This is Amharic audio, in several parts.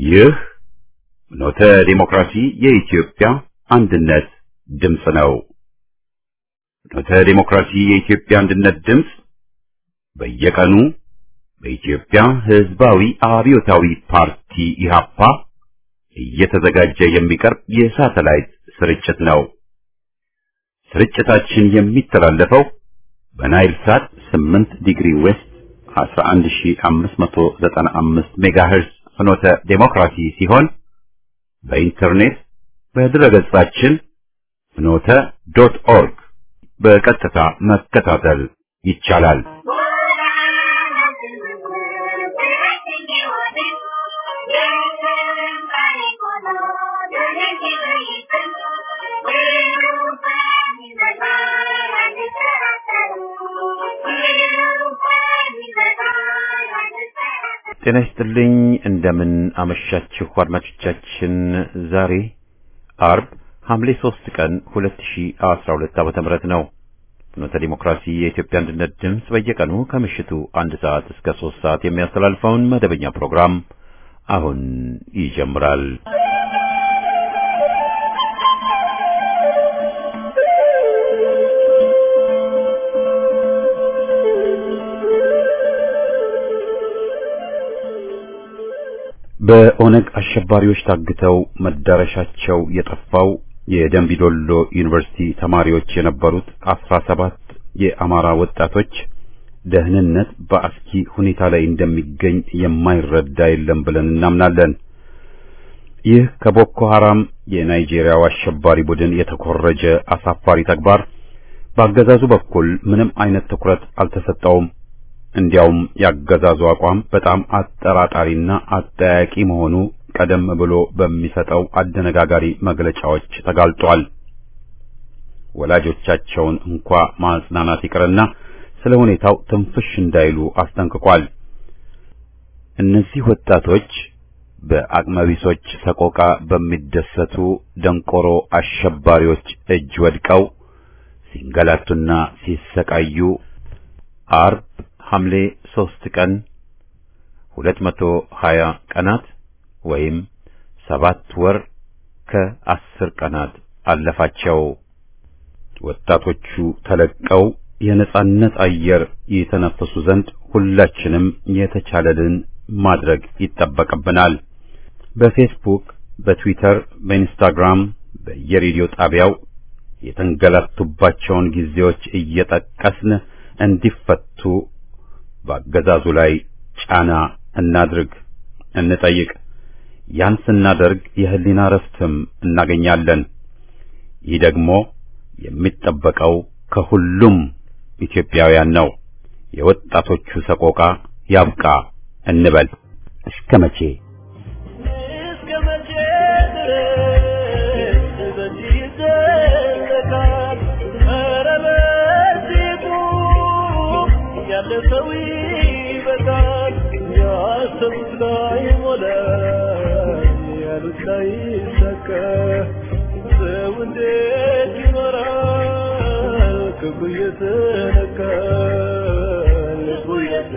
ይህ ኖተ ዲሞክራሲ የኢትዮጵያ አንድነት ድምፅ ነው። ኖተ ዲሞክራሲ የኢትዮጵያ አንድነት ድምፅ በየቀኑ በኢትዮጵያ ሕዝባዊ አብዮታዊ ፓርቲ ኢህአፓ እየተዘጋጀ የሚቀርብ የሳተላይት ስርጭት ነው። ስርጭታችን የሚተላለፈው በናይል ሳት 8 ዲግሪ ዌስት 11595 ሜጋሄርዝ ፍኖተ ዴሞክራሲ ሲሆን በኢንተርኔት በድረገጻችን ፍኖተ ዶት ኦርግ በቀጥታ መከታተል ይቻላል። ጤና ይስጥልኝ። እንደምን አመሻችሁ አድማጮቻችን። ዛሬ አርብ ሐምሌ 3 ቀን 2012 ዓመተ ምህረት ነው። ፍኖተ ዲሞክራሲ የኢትዮጵያ አንድነት ድምፅ በየቀኑ ከምሽቱ አንድ ሰዓት እስከ 3 ሰዓት የሚያስተላልፈውን መደበኛ ፕሮግራም አሁን ይጀምራል። በኦነግ አሸባሪዎች ታግተው መዳረሻቸው የጠፋው የደንቢዶሎ ዩኒቨርሲቲ ተማሪዎች የነበሩት አስራ ሰባት የአማራ ወጣቶች ደህንነት በአስኪ ሁኔታ ላይ እንደሚገኝ የማይረዳ የለም ብለን እናምናለን። ይህ ከቦኮ ሐራም የናይጄሪያው አሸባሪ ቡድን የተኮረጀ አሳፋሪ ተግባር በአገዛዙ በኩል ምንም አይነት ትኩረት አልተሰጠውም። እንዲያውም ያገዛዙ አቋም በጣም አጠራጣሪና አጠያቂ መሆኑ ቀደም ብሎ በሚሰጠው አደነጋጋሪ መግለጫዎች ተጋልጧል። ወላጆቻቸውን እንኳ ማጽናናት ይቅርና ስለ ሁኔታው ትንፍሽ እንዳይሉ አስጠንቅቋል። እነዚህ ወጣቶች በአቅመቢሶች ሰቆቃ በሚደሰቱ ደንቆሮ አሸባሪዎች እጅ ወድቀው ሲንገላቱና ሲሰቃዩ አርብ ሐምሌ ሦስት ቀን ሁለት መቶ ሀያ ቀናት ወይም ሰባት ወር ከአስር ቀናት አለፋቸው። ወጣቶቹ ተለቀው የነጻነት አየር የተነፈሱ ዘንድ ሁላችንም የተቻለልን ማድረግ ይጠበቅብናል። በፌስቡክ፣ በትዊተር፣ በኢንስታግራም፣ በየሬዲዮ ጣቢያው የተንገላቱባቸውን ጊዜዎች እየጠቀስን እንዲፈቱ በአገዛዙ ላይ ጫና እናድርግ፣ እንጠይቅ። ያን ስናደርግ የህሊና ረፍትም እናገኛለን። ይህ ደግሞ የሚጠበቀው ከሁሉም ኢትዮጵያውያን ነው። የወጣቶቹ ሰቆቃ ያብቃ እንበል። እስከ መቼ እስከ መቼ ድረስ በዚህ ይዘለቃል? ኧረ በዚሁ ያለ ሰው ይበቃል። ያሰቡት ላይ ሞላ፣ ያሉት ላይ ሰከ ሰው እንዴት ይኖራል? ክብሩ እየተነካ ልቡ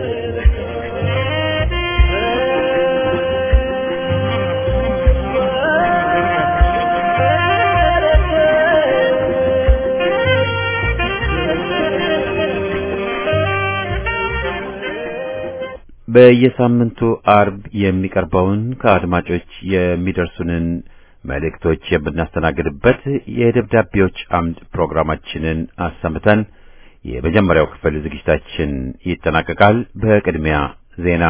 በየሳምንቱ አርብ የሚቀርበውን ከአድማጮች የሚደርሱንን መልእክቶች የምናስተናግድበት የደብዳቤዎች አምድ ፕሮግራማችንን አሰምተን የመጀመሪያው ክፍል ዝግጅታችን ይጠናቀቃል። በቅድሚያ ዜና።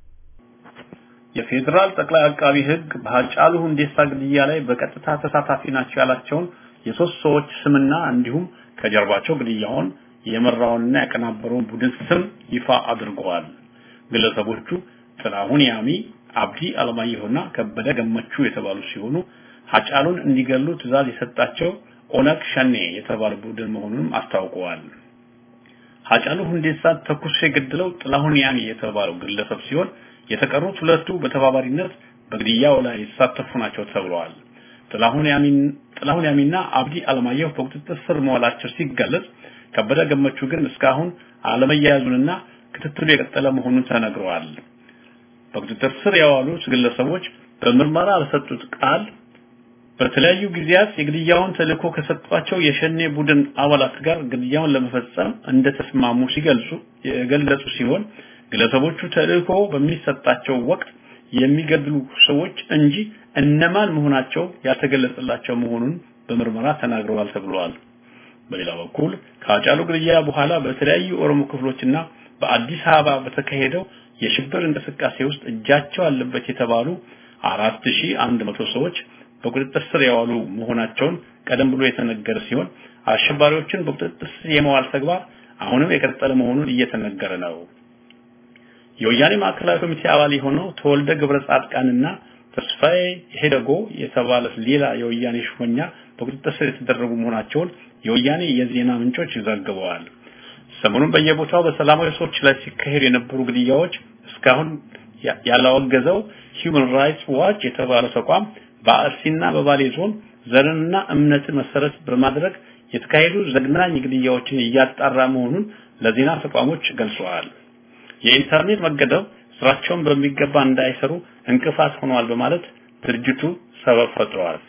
የፌዴራል ጠቅላይ አቃቢ ሕግ በሃጫሉ ሁንዴሳ ግድያ ላይ በቀጥታ ተሳታፊ ናቸው ያላቸውን የሶስት ሰዎች ስምና እንዲሁም ከጀርባቸው ግድያውን የመራውንና ያቀናበረውን ቡድን ስም ይፋ አድርገዋል። ግለሰቦቹ ጥላሁን ያሚ፣ አብዲ አለማየሁና ከበደ ገመቹ የተባሉ ሲሆኑ ሃጫሉን እንዲገሉ ትዕዛዝ የሰጣቸው ኦነግ ሸኔ የተባለ ቡድን መሆኑንም አስታውቀዋል። ሃጫሉ ሁንዴሳ ተኩሶ የገደለው ጥላሁን ያሚ የተባለው ግለሰብ ሲሆን የተቀሩት ሁለቱ በተባባሪነት በግድያው ላይ የተሳተፉ ናቸው ተብለዋል። ጥላሁን ያሚን ጥላሁን ያሚና አብዲ አለማየሁ በቁጥጥር ስር መዋላቸው ሲገለጽ ከበደ ገመቹ ግን እስካሁን አለመያዙንና ክትትሉ የቀጠለ መሆኑን ተነግረዋል። በቁጥጥር ስር የዋሉት ግለሰቦች በምርመራ በሰጡት ቃል በተለያዩ ጊዜያት የግድያውን ተልእኮ ከሰጧቸው የሸኔ ቡድን አባላት ጋር ግድያውን ለመፈጸም እንደተስማሙ ሲገልጹ የገለጹ ሲሆን ግለሰቦቹ ተልእኮ በሚሰጣቸው ወቅት የሚገድሉ ሰዎች እንጂ እነማን መሆናቸው ያልተገለጸላቸው መሆኑን በምርመራ ተናግረዋል ተብሏል። በሌላ በኩል ከአጫሉ ግድያ በኋላ በተለያዩ ኦሮሞ ክፍሎችና በአዲስ አበባ በተካሄደው የሽብር እንቅስቃሴ ውስጥ እጃቸው አለበት የተባሉ 4100 ሰዎች በቁጥጥር ስር የዋሉ መሆናቸውን ቀደም ብሎ የተነገረ ሲሆን አሸባሪዎችን በቁጥጥር ስር የመዋል ተግባር አሁንም የቀጠለ መሆኑን እየተነገረ ነው። የወያኔ ማዕከላዊ ኮሚቴ አባል የሆነው ተወልደ ገብረ ጻድቃንና ተስፋዬ ሄደጎ የተባለ ሌላ የወያኔ ሹመኛ በቁጥጥር ስር የተደረጉ መሆናቸውን የወያኔ የዜና ምንጮች ዘግበዋል። ሰሞኑን በየቦታው በሰላማዊ ሰዎች ላይ ሲካሄዱ የነበሩ ግድያዎች እስካሁን ያላወገዘው ሂውማን ራይትስ ዋች የተባለው ተቋም በአርሲና በባሌ ዞን ዘርንና እምነትን መሰረት በማድረግ የተካሄዱ ዘግናኝ ግድያዎችን እያጣራ መሆኑን ለዜና ተቋሞች ገልጸዋል። የኢንተርኔት መገደብ ስራቸውን በሚገባ እንዳይሰሩ እንቅፋት ሆኗል በማለት ድርጅቱ ሰበብ ፈጥረዋል።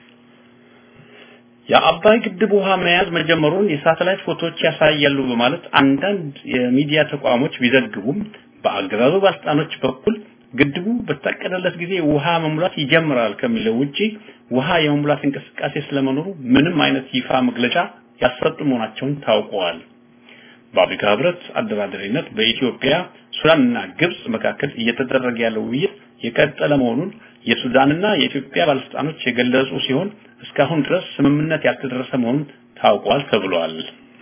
የአባይ ግድብ ውሃ መያዝ መጀመሩን የሳተላይት ፎቶዎች ያሳያሉ በማለት አንዳንድ የሚዲያ ተቋሞች ቢዘግቡም በአገዛዙ ባለስልጣኖች በኩል ግድቡ በታቀደለት ጊዜ ውሃ መሙላት ይጀምራል ከሚለው ውጪ ውሃ የመሙላት እንቅስቃሴ ስለመኖሩ ምንም አይነት ይፋ መግለጫ ያሰጡ መሆናቸውን ታውቀዋል። በአፍሪካ ህብረት አደራዳሪነት በኢትዮጵያ ሱዳንና ግብጽ መካከል እየተደረገ ያለው ውይይት የቀጠለ መሆኑን የሱዳንና የኢትዮጵያ ባለስልጣኖች የገለጹ ሲሆን እስካሁን ድረስ ስምምነት ያልተደረሰ መሆኑን ታውቋል ተብሏል።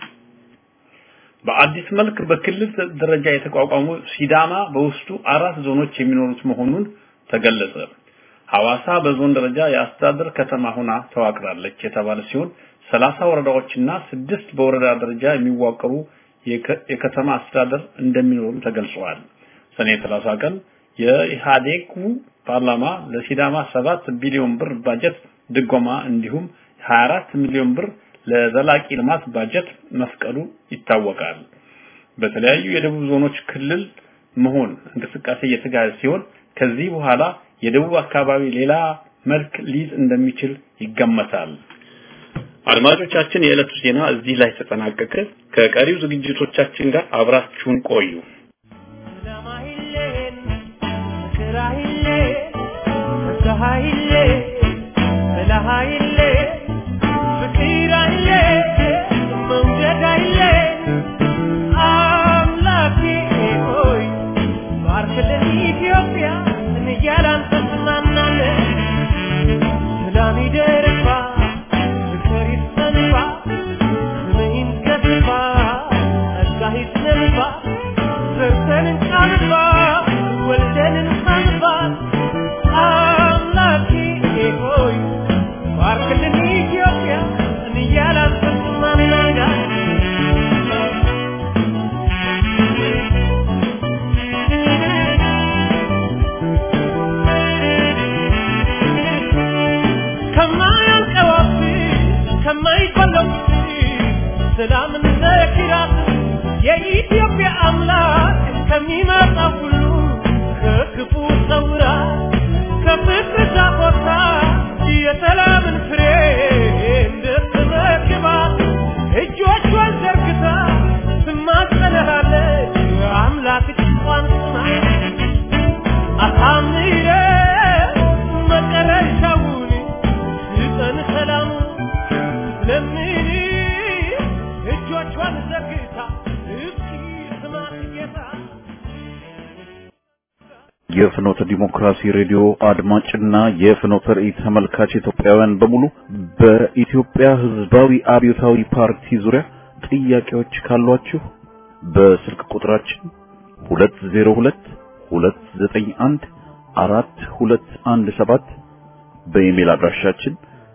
በአዲስ መልክ በክልል ደረጃ የተቋቋሙ ሲዳማ በውስጡ አራት ዞኖች የሚኖሩት መሆኑን ተገለጸ። ሐዋሳ በዞን ደረጃ የአስተዳደር ከተማ ሆና ተዋቅራለች የተባለ ሲሆን ሰላሳ ወረዳዎችና ስድስት በወረዳ ደረጃ የሚዋቀሩ የከተማ አስተዳደር እንደሚኖሩም ተገልጸዋል። ሰኔ 30 ቀን የኢህአዴጉ ፓርላማ ለሲዳማ 7 ቢሊዮን ብር ባጀት ድጎማ እንዲሁም 24 ሚሊዮን ብር ለዘላቂ ልማት ባጀት መፍቀዱ ይታወቃል። በተለያዩ የደቡብ ዞኖች ክልል መሆን እንቅስቃሴ እየተካሄደ ሲሆን ከዚህ በኋላ የደቡብ አካባቢ ሌላ መልክ ሊይዝ እንደሚችል ይገመታል። አድማጮቻችን፣ የዕለቱ ዜና እዚህ ላይ ተጠናቀቀ። ከቀሪው ዝግጅቶቻችን ጋር አብራችሁን ቆዩ። የኢትዮጵያ አምላክ ከሚመጣ ሁሉ ከክፉ ሰውራ ከፍቅር ዛፎታ የሰላምን ፍሬ እንድትመግባት እጆቿን ዘርግታ ትማጸነሃለች አምላክ ጭንቋን ስማ አሳምረ መጨረሻውን ስጠን ሰላሙ ለምን እጆቿን ዘርግታ እስኪ ስማት ጌታ የፍኖተ ዲሞክራሲ ሬዲዮ አድማጭና የፍኖተ ራእይ ተመልካች ኢትዮጵያውያን በሙሉ በኢትዮጵያ ሕዝባዊ አብዮታዊ ፓርቲ ዙሪያ ጥያቄዎች ካሏችሁ በስልክ ቁጥራችን 202 291 4217 በኢሜል አድራሻችን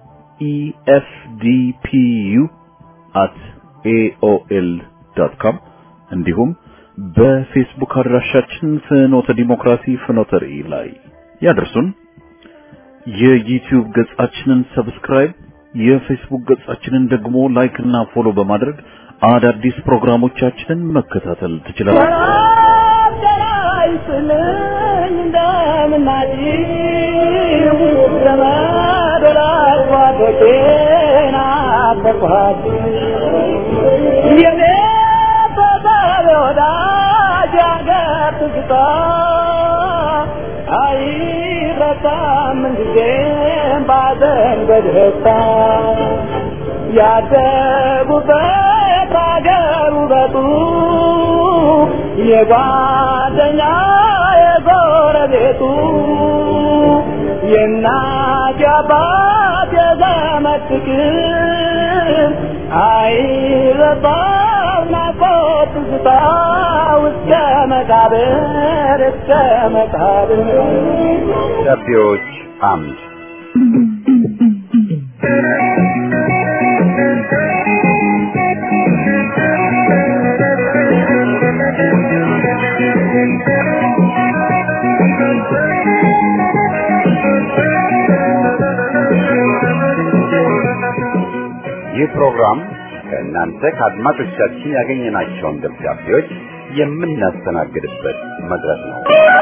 efdpu@aol.com እንዲሁም በፌስቡክ አድራሻችን ፍኖተ ዲሞክራሲ ፍኖተ ራእይ ላይ ያደርሱን። የዩቲዩብ ገጻችንን ሰብስክራይብ፣ የፌስቡክ ገጻችንን ደግሞ ላይክ እና ፎሎ በማድረግ አዳዲስ ፕሮግራሞቻችንን መከታተል ትችላላችሁ። አይስልኝ እንደምናጭ ዘመድ ወዳጅ ጓዶቼን አፈርኳት የኔ ቤተሰብ ወዳጅ ያገር ትዝታ አይረሳም ምንጊዜም ባዘን በደስታ ያደጉበት አገር ውበቱ የጓደኛ የጎረቤቱ የእናት የአባት የዘመድ ፍቅር አይረሳም ናፍቆት ትዝታ እስከ መቃብር እስከ መቃብር ደብዳቤዎች አምድ ይህ ፕሮግራም ከእናንተ ከአድማጮቻችን ያገኘናቸውን ደብዳቤዎች የምናስተናግድበት መድረክ ነው።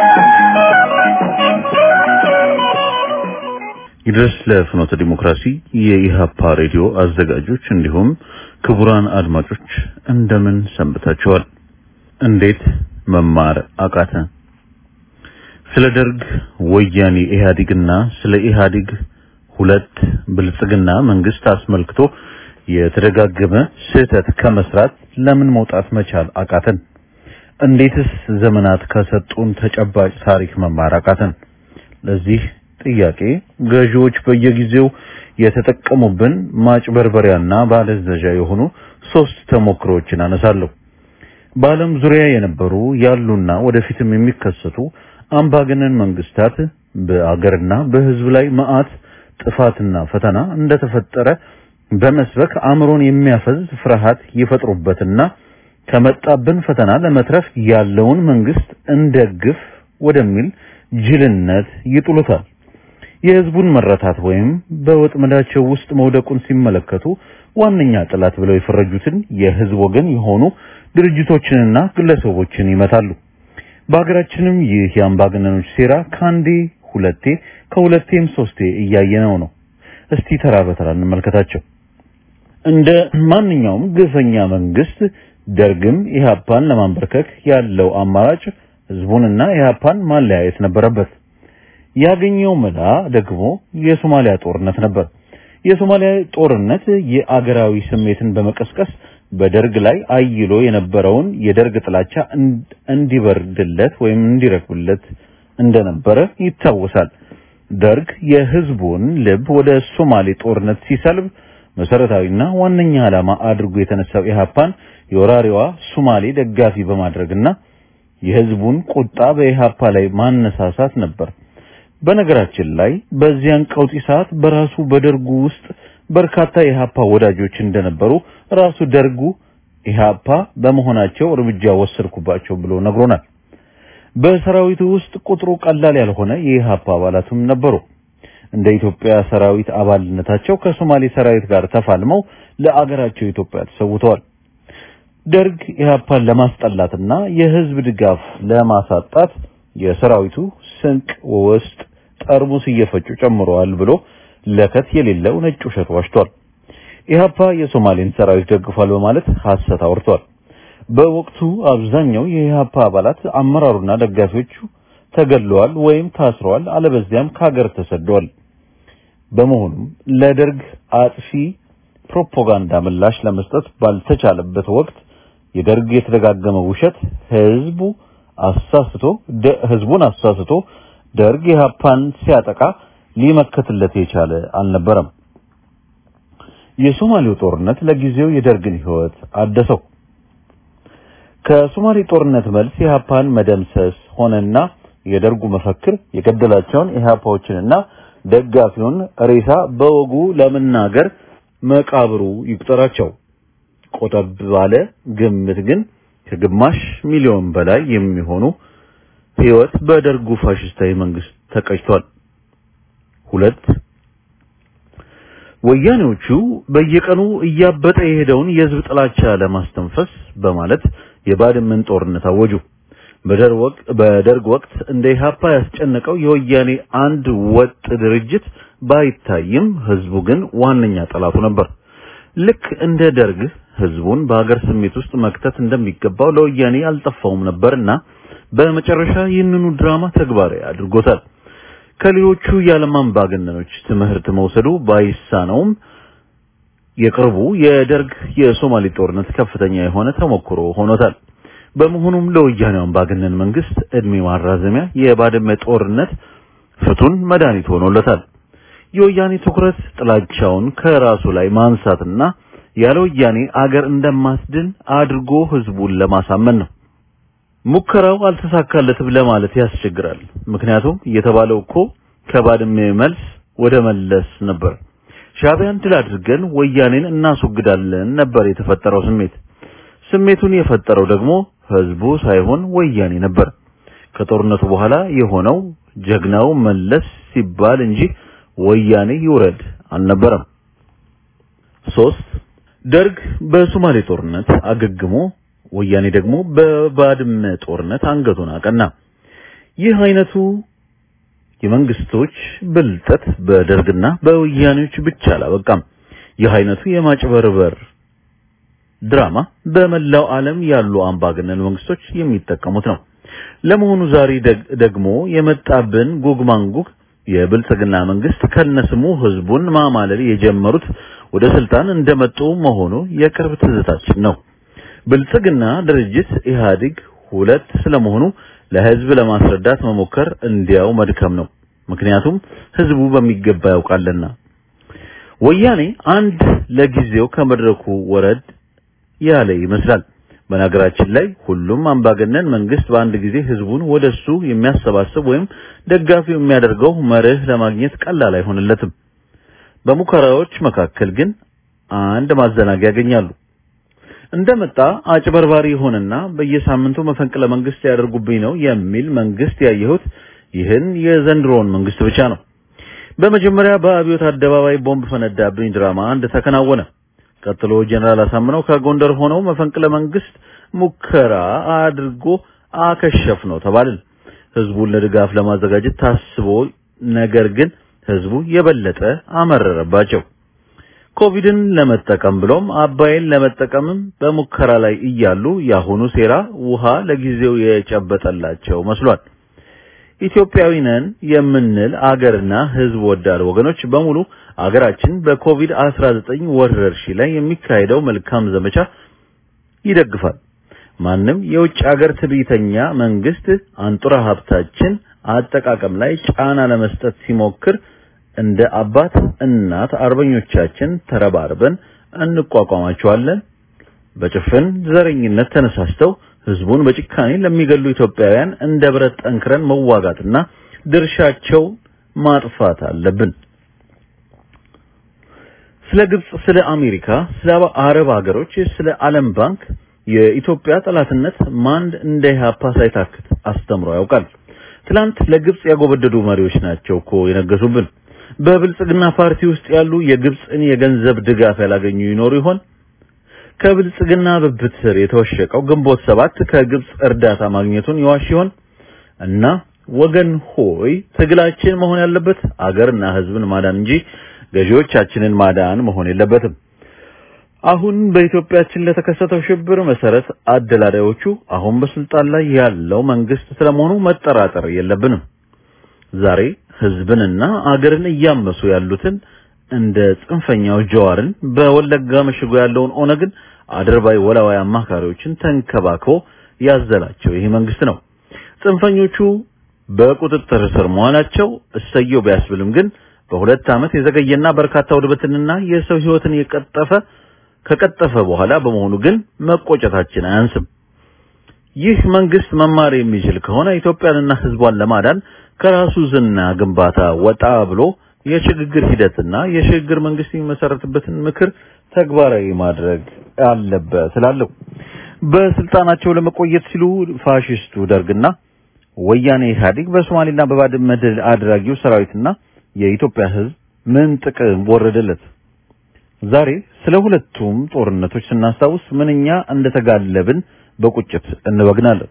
ይድረስ ለፍኖተ ዲሞክራሲ የኢሃፓ ሬዲዮ አዘጋጆች እንዲሁም ክቡራን አድማጮች እንደምን ሰንብታችኋል? እንዴት መማር አቃተ? ስለ ደርግ ወያኔ ኢህአዴግና ስለ ኢህአዴግ ሁለት ብልጽግና መንግስት አስመልክቶ የተደጋገመ ስህተት ከመስራት ለምን መውጣት መቻል አቃተን? እንዴትስ ዘመናት ከሰጡን ተጨባጭ ታሪክ መማር አቃተን? ለዚህ ጥያቄ ገዢዎች በየጊዜው የተጠቀሙብን ማጭበርበሪያና ባለዘዣ የሆኑ ሶስት ተሞክሮዎችን አነሳለሁ። በዓለም ዙሪያ የነበሩ ያሉና ወደፊትም የሚከሰቱ አምባገነን መንግስታት በአገርና በህዝብ ላይ መዓት ጥፋትና ፈተና እንደተፈጠረ በመስበክ አእምሮን የሚያፈዝ ፍርሃት ይፈጥሩበትና ከመጣብን ፈተና ለመትረፍ ያለውን መንግስት እንደግፍ ወደሚል ጅልነት ይጥሉታል። የህዝቡን መረታት ወይም በወጥመዳቸው ውስጥ መውደቁን ሲመለከቱ ዋነኛ ጠላት ብለው የፈረጁትን የህዝብ ወገን የሆኑ ድርጅቶችንና ግለሰቦችን ይመታሉ። በሀገራችንም ይህ የአምባገነኖች ሴራ ከአንዴ ሁለቴ ከሁለቴም ሶስቴ እያየነው ነው። እስቲ ተራ በተራ እንመልከታቸው። እንደ ማንኛውም ግፈኛ መንግስት ደርግም ኢህአፓን ለማንበርከክ ያለው አማራጭ ህዝቡንና ኢህአፓን ማለያየት ነበረበት። ያገኘው መላ ደግሞ የሶማሊያ ጦርነት ነበር። የሶማሊያ ጦርነት የአገራዊ ስሜትን በመቀስቀስ በደርግ ላይ አይሎ የነበረውን የደርግ ጥላቻ እንዲበርድለት ወይም እንዲረግብለት እንደነበረ ይታወሳል። ደርግ የህዝቡን ልብ ወደ ሶማሌ ጦርነት ሲሰልብ መሰረታዊና ዋነኛ ዓላማ አድርጎ የተነሳው ኢህአፓን የወራሪዋ ሶማሌ ደጋፊ በማድረግና የህዝቡን ቁጣ በኢህአፓ ላይ ማነሳሳት ነበር። በነገራችን ላይ በዚያን ቀውጢ ሰዓት በራሱ በደርጉ ውስጥ በርካታ የኢህአፓ ወዳጆች እንደነበሩ ራሱ ደርጉ ኢህአፓ በመሆናቸው እርምጃ ወሰድኩባቸው ብሎ ነግሮናል። በሰራዊቱ ውስጥ ቁጥሩ ቀላል ያልሆነ የኢህአፓ አባላትም ነበሩ። እንደ ኢትዮጵያ ሰራዊት አባልነታቸው ከሶማሌ ሰራዊት ጋር ተፋልመው ለአገራቸው ኢትዮጵያ ተሰውተዋል። ደርግ ኢህአፓን ለማስጠላትና የህዝብ ድጋፍ ለማሳጣት የሰራዊቱ ስንቅ ውስጥ ጠርሙስ እየፈጩ ጨምረዋል ብሎ ለከት የሌለው ነጭ ውሸት ዋሽቷል። ኢህአፓ የሶማሌን ሰራዊት ደግፏል በማለት ሐሰት አውርቷል። በወቅቱ አብዛኛው የኢህአፓ አባላት አመራሩና ደጋፊዎቹ ተገድለዋል ወይም ታስረዋል፣ አለበዚያም ከሀገር ተሰደዋል። በመሆኑም ለደርግ አጥፊ ፕሮፓጋንዳ ምላሽ ለመስጠት ባልተቻለበት ወቅት የደርግ የተደጋገመ ውሸት ህዝቡ አሳስቶ ህዝቡን አሳስቶ ደርግ ኢህአፓን ሲያጠቃ ሊመከትለት የቻለ አልነበረም። የሶማሌው ጦርነት ለጊዜው የደርግን ህይወት አደሰው። ከሶማሌ ጦርነት መልስ ኢህአፓን መደምሰስ ሆነና የደርጉ መፈክር የገደላቸውን ኢህአፓዎችንና ደጋፊውን ሬሳ በወጉ ለመናገር መቃብሩ ይቁጠራቸው። ቆጠብ ባለ ግምት ግን ከግማሽ ሚሊዮን በላይ የሚሆኑ ህይወት በደርጉ ፋሽስታዊ መንግስት ተቀጭቷል። ሁለት ወያኔዎቹ በየቀኑ እያበጠ የሄደውን የህዝብ ጥላቻ ለማስተንፈስ በማለት የባድመን ጦርነት አወጁ። በደርግ ወቅት እንደ ኢህአፓ ያስጨነቀው የወያኔ አንድ ወጥ ድርጅት ባይታይም ህዝቡ ግን ዋነኛ ጠላቱ ነበር። ልክ እንደ ደርግ ህዝቡን በሀገር ስሜት ውስጥ መክተት እንደሚገባው ለወያኔ አልጠፋውም ነበርና በመጨረሻ ይህንኑ ድራማ ተግባራዊ አድርጎታል። ከሌሎቹ የዓለም አምባገነኖች ትምህርት መውሰዱ ባይሳነውም የቅርቡ የደርግ የሶማሌ ጦርነት ከፍተኛ የሆነ ተሞክሮ ሆኖታል። በመሆኑም ለወያኔው አምባገነን መንግስት እድሜ ማራዘሚያ የባድመ ጦርነት ፍቱን መድኃኒት ሆኖለታል። የወያኔ ትኩረት ጥላቻውን ከራሱ ላይ ማንሳትና ያለ ወያኔ አገር እንደማትድን አድርጎ ህዝቡን ለማሳመን ነው። ሙከራው አልተሳካለትም ለማለት ያስቸግራል። ምክንያቱም የተባለው እኮ ከባድመ መልስ ወደ መለስ ነበር። ሻዕቢያን ድል አድርገን ወያኔን እናስወግዳለን ነበር የተፈጠረው ስሜት። ስሜቱን የፈጠረው ደግሞ ህዝቡ ሳይሆን ወያኔ ነበር። ከጦርነቱ በኋላ የሆነው ጀግናው መለስ ሲባል እንጂ ወያኔ ይውረድ አልነበረም። ሶስት ደርግ በሶማሌ ጦርነት አገግሞ ወያኔ ደግሞ በባድመ ጦርነት አንገቱን አቀና። ይህ አይነቱ የመንግስቶች ብልጠት በደርግና በወያኔዎች ብቻ አላበቃም። ይህ አይነቱ የማጭበርበር ድራማ በመላው ዓለም ያሉ አምባገነን መንግስቶች የሚጠቀሙት ነው። ለመሆኑ ዛሬ ደግሞ የመጣብን ጉግ ማንጉግ የብልጽግና መንግስት ከነስሙ ህዝቡን ማማለል የጀመሩት ወደ ስልጣን እንደመጡ መሆኑ የቅርብ ትዝታችን ነው። ብልጽግና ድርጅት ኢህአዴግ ሁለት ስለመሆኑ ለህዝብ ለማስረዳት መሞከር እንዲያው መድከም ነው። ምክንያቱም ህዝቡ በሚገባ ያውቃልና። ወያኔ አንድ ለጊዜው ከመድረኩ ወረድ ያለ ይመስላል። በነገራችን ላይ ሁሉም አምባገነን መንግስት በአንድ ጊዜ ህዝቡን ወደሱ የሚያሰባስብ ወይም ደጋፊው የሚያደርገው መርህ ለማግኘት ቀላል አይሆንለትም። በሙከራዎች መካከል ግን አንድ ማዘናጊያ ያገኛሉ። እንደመጣ አጭበርባሪ የሆነና በየሳምንቱ መፈንቅለ መንግስት ሊያደርጉብኝ ነው የሚል መንግስት ያየሁት ይህን የዘንድሮውን መንግስት ብቻ ነው። በመጀመሪያ በአብዮት አደባባይ ቦምብ ፈነዳብኝ ድራማ አንድ ተከናወነ። ቀጥሎ ጀነራል አሳምነው ከጎንደር ሆነው መፈንቅለ መንግስት ሙከራ አድርጎ አከሸፍ ነው ተባልን። ህዝቡን ለድጋፍ ለማዘጋጀት ታስቦ ነገር ግን ህዝቡ የበለጠ አመረረባቸው። ኮቪድን ለመጠቀም ብሎም አባይን ለመጠቀምም በሙከራ ላይ እያሉ ያሁኑ ሴራ ውሃ ለጊዜው የጨበጠላቸው መስሏል። ኢትዮጵያዊ ነን የምንል አገርና ህዝብ ወዳድ ወገኖች በሙሉ አገራችን በኮቪድ-19 ወረርሽኝ ላይ የሚካሄደው መልካም ዘመቻ ይደግፋል። ማንም የውጭ ሀገር ትዕቢተኛ መንግስት አንጡራ ሀብታችን አጠቃቀም ላይ ጫና ለመስጠት ሲሞክር እንደ አባት እናት አርበኞቻችን ተረባርበን እንቋቋማቸዋለን። በጭፍን ዘረኝነት ተነሳስተው ህዝቡን በጭካኔ ለሚገሉ ኢትዮጵያውያን እንደ ብረት ጠንክረን መዋጋትና ድርሻቸው ማጥፋት አለብን። ስለ ግብጽ፣ ስለ አሜሪካ፣ ስለ አረብ ሀገሮች፣ ስለ ዓለም ባንክ የኢትዮጵያ ጠላትነት ማን እንደ ኢህአፓ ሳይታክት አስተምሮ ያውቃል። ትላንት ለግብጽ ያጎበደዱ መሪዎች ናቸው እኮ የነገሱብን። በብልጽግና ፓርቲ ውስጥ ያሉ የግብጽን የገንዘብ ድጋፍ ያላገኙ ይኖሩ ይሆን? ከብልጽግና ብብት ስር የተወሸቀው ግንቦት ሰባት ከግብጽ እርዳታ ማግኘቱን ይዋሽ ይሆን? እና ወገን ሆይ ትግላችን መሆን ያለበት አገርና ህዝብን ማዳን እንጂ ገዢዎቻችንን ማዳን መሆን የለበትም። አሁን በኢትዮጵያችን ለተከሰተው ሽብር መሰረት አደላዳዮቹ አሁን በስልጣን ላይ ያለው መንግስት ስለመሆኑ መጠራጠር የለብንም። ዛሬ ህዝብንና አገርን እያመሱ ያሉትን እንደ ጽንፈኛው ጀዋርን በወለጋ መሽጎ ያለውን ኦነግን አድርባይ ወላዋይ አማካሪዎችን ተንከባክቦ ያዘላቸው ይህ መንግስት ነው። ጽንፈኞቹ በቁጥጥር ስር መሆናቸው እሰየው ቢያስብልም ግን በሁለት ዓመት የዘገየና በርካታ ውድበትንና የሰው ህይወትን የቀጠፈ ከቀጠፈ በኋላ በመሆኑ ግን መቆጨታችን አያንስም። ይህ መንግስት መማር የሚችል ከሆነ ኢትዮጵያንና ህዝቧን ለማዳን ከራሱ ዝና ግንባታ ወጣ ብሎ የሽግግር ሂደትና የሽግግር መንግስት የሚመሰረትበትን ምክር ተግባራዊ ማድረግ አለበት እላለሁ። በስልጣናቸው ለመቆየት ሲሉ ፋሽስቱ ደርግና ወያኔ ኢህአዴግ በሶማሌና በባድመ ድል አድራጊው ሰራዊትና የኢትዮጵያ ህዝብ ምን ጥቅም ወረደለት? ዛሬ ስለ ሁለቱም ጦርነቶች ስናስታውስ ምንኛ እንደተጋለብን በቁጭት እንበግናለን።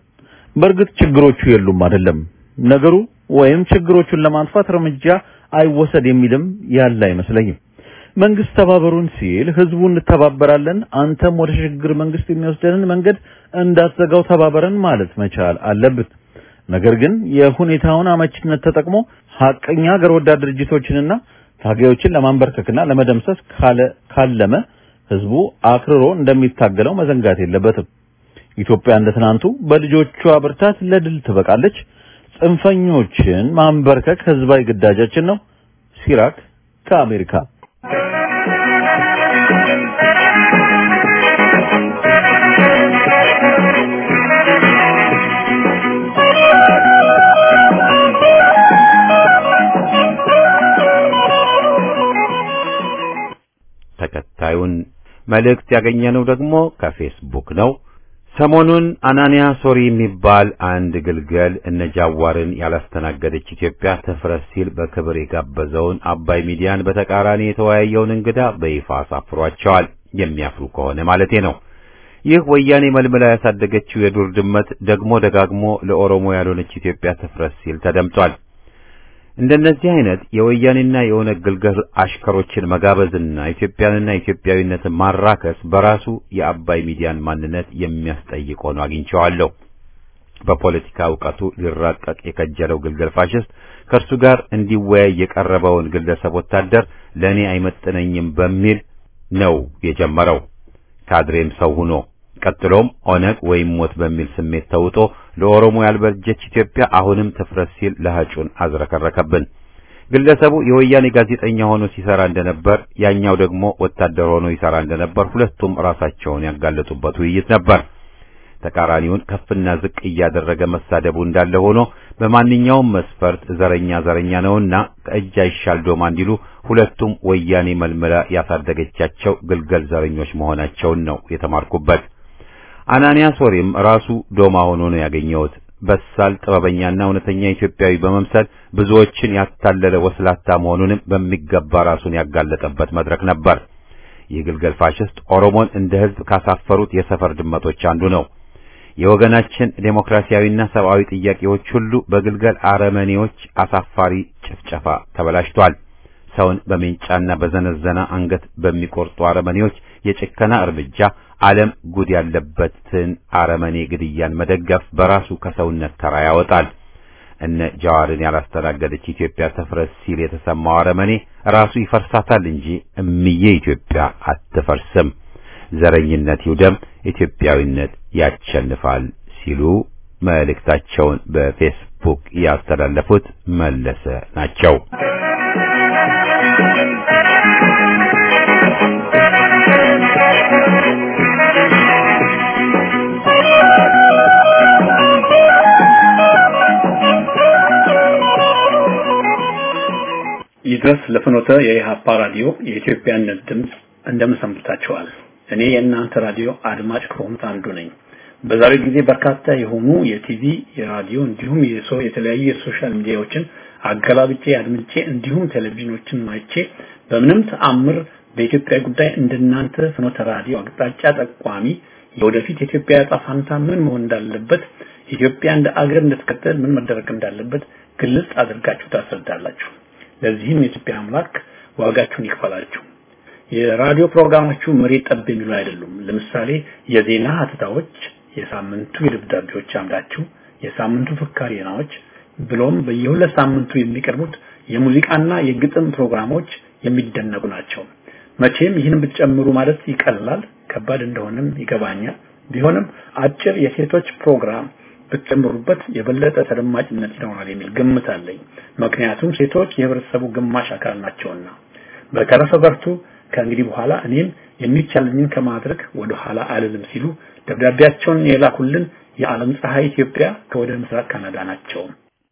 በእርግጥ ችግሮቹ የሉም አይደለም ነገሩ ወይም ችግሮቹን ለማጥፋት እርምጃ አይወሰድ የሚልም ያለ አይመስለኝም። መንግስት ተባበሩን ሲል ህዝቡ እንተባበራለን፣ አንተም ወደ ሽግግር መንግስት የሚወስደንን መንገድ እንዳትዘጋው ተባበረን ማለት መቻል አለብን። ነገር ግን የሁኔታውን አመችነት ተጠቅሞ ሀቀኛ ሀገር ወዳድ ድርጅቶችንና ታጋዮችን ለማንበርከክና ለመደምሰስ ካለ ካለመ ህዝቡ አክርሮ እንደሚታገለው መዘንጋት የለበትም። ኢትዮጵያ እንደ ትናንቱ በልጆቿ ብርታት ለድል ትበቃለች። ጽንፈኞችን ማንበርከክ ህዝባዊ ግዳጃችን ነው። ሲራክ ከአሜሪካ ተከታዩን መልእክት ያገኘነው ደግሞ ከፌስቡክ ነው። ሰሞኑን አናንያ ሶሪ የሚባል አንድ ግልገል እነ ጃዋርን ያላስተናገደች ኢትዮጵያ ትፍረስ ሲል በክብር የጋበዘውን አባይ ሚዲያን በተቃራኒ የተወያየውን እንግዳ በይፋ አሳፍሯቸዋል። የሚያፍሩ ከሆነ ማለቴ ነው። ይህ ወያኔ መልምላ ያሳደገችው የዱር ድመት ደግሞ ደጋግሞ ለኦሮሞ ያልሆነች ኢትዮጵያ ትፍረስ ሲል ተደምጧል። እንደነዚህ አይነት የወያኔና የኦነግ ግልገል አሽከሮችን መጋበዝና ኢትዮጵያንና ኢትዮጵያዊነትን ማራከስ በራሱ የአባይ ሚዲያን ማንነት የሚያስጠይቅ ሆኖ አግኝቼዋለሁ። በፖለቲካ እውቀቱ ሊራቀቅ የከጀለው ግልገል ፋሽስት ከእርሱ ጋር እንዲወያይ የቀረበውን ግለሰብ ወታደር ለእኔ አይመጥነኝም በሚል ነው የጀመረው። ካድሬም ሰው ሆኖ ቀጥሎም ኦነግ ወይም ሞት በሚል ስሜት ተውጦ ለኦሮሞ ያልበጀች ኢትዮጵያ አሁንም ትፍረስ ሲል ለሀጩን አዝረከረከብን። ግለሰቡ የወያኔ ጋዜጠኛ ሆኖ ሲሰራ እንደነበር፣ ያኛው ደግሞ ወታደር ሆኖ ይሰራ እንደነበር ሁለቱም ራሳቸውን ያጋለጡበት ውይይት ነበር። ተቃራኒውን ከፍና ዝቅ እያደረገ መሳደቡ እንዳለ ሆኖ በማንኛውም መስፈርት ዘረኛ ዘረኛ ነውና ከእጅ አይሻል ዶማ እንዲሉ ሁለቱም ወያኔ መልመላ ያሳደገቻቸው ግልገል ዘረኞች መሆናቸውን ነው የተማርኩበት። አናንያ ሶሪም ራሱ ዶማ ሆኖ ነው ያገኘሁት። በሳል ጥበበኛና እውነተኛ ኢትዮጵያዊ በመምሰል ብዙዎችን ያታለለ ወስላታ መሆኑንም በሚገባ ራሱን ያጋለጠበት መድረክ ነበር። ይህ ግልገል ፋሽስት ኦሮሞን እንደ ሕዝብ ካሳፈሩት የሰፈር ድመቶች አንዱ ነው። የወገናችን ዴሞክራሲያዊና ሰብአዊ ጥያቄዎች ሁሉ በግልገል አረመኔዎች አሳፋሪ ጭፍጨፋ ተበላሽቷል። ሰውን በሜንጫና በዘነዘና አንገት በሚቆርጡ አረመኔዎች የጭከና እርምጃ ዓለም ጉድ ያለበትን አረመኔ ግድያን መደገፍ በራሱ ከሰውነት ተራ ያወጣል። እነ ጃዋርን ያላስተናገደች ኢትዮጵያ ትፍረስ ሲል የተሰማው አረመኔ ራሱ ይፈርሳታል እንጂ እምዬ ኢትዮጵያ አትፈርስም። ዘረኝነት ይውደም፣ ኢትዮጵያዊነት ያሸንፋል ሲሉ መልእክታቸውን በፌስቡክ ያስተላለፉት መለሰ ናቸው። ይድረስ ለፍኖተ የኢሃፓ ራዲዮ የኢትዮጵያነት ድምፅ እንደምን ሰንብታችኋል? እኔ የእናንተ ራዲዮ አድማጭ ከሆኑት አንዱ ነኝ። በዛሬው ጊዜ በርካታ የሆኑ የቲቪ፣ የራዲዮ እንዲሁም የሶ የተለያዩ የሶሻል ሚዲያዎችን አገላብጬ አድምጬ እንዲሁም ቴሌቪዥኖችን ማይቼ በምንም ተአምር በኢትዮጵያ ጉዳይ እንደናንተ ፍኖተ ራዲዮ አቅጣጫ ጠቋሚ የወደፊት የኢትዮጵያ ዕጣ ፈንታ ምን መሆን እንዳለበት ኢትዮጵያ እንደ አገር እንድትቀጥል ምን መደረግ እንዳለበት ግልጽ አድርጋችሁ ታስረዳላችሁ። ለዚህም የኢትዮጵያ አምላክ ዋጋችሁን ይክፈላችሁ። የራዲዮ ፕሮግራማችሁ መሬት ጠብ የሚሉ አይደሉም። ለምሳሌ የዜና ሀተታዎች፣ የሳምንቱ የደብዳቤዎች አምዳችሁ፣ የሳምንቱ ፍካሪ ዜናዎች ብሎም በየሁለት ሳምንቱ የሚቀርቡት የሙዚቃና የግጥም ፕሮግራሞች የሚደነቁ ናቸው። መቼም ይህን ብትጨምሩ ማለት ይቀላል፣ ከባድ እንደሆነም ይገባኛል። ቢሆንም አጭር የሴቶች ፕሮግራም ብትጨምሩበት የበለጠ ተደማጭነት ይኖራል የሚል ግምት አለኝ። ምክንያቱም ሴቶች የህብረተሰቡ ግማሽ አካል ናቸውና። በተረፈ በርቱ። ከእንግዲህ በኋላ እኔም የሚቻለኝን ከማድረግ ወደ ኋላ አልልም ሲሉ ደብዳቤያቸውን የላኩልን የዓለም ፀሐይ ኢትዮጵያ ከወደ ምስራቅ ካናዳ ናቸው።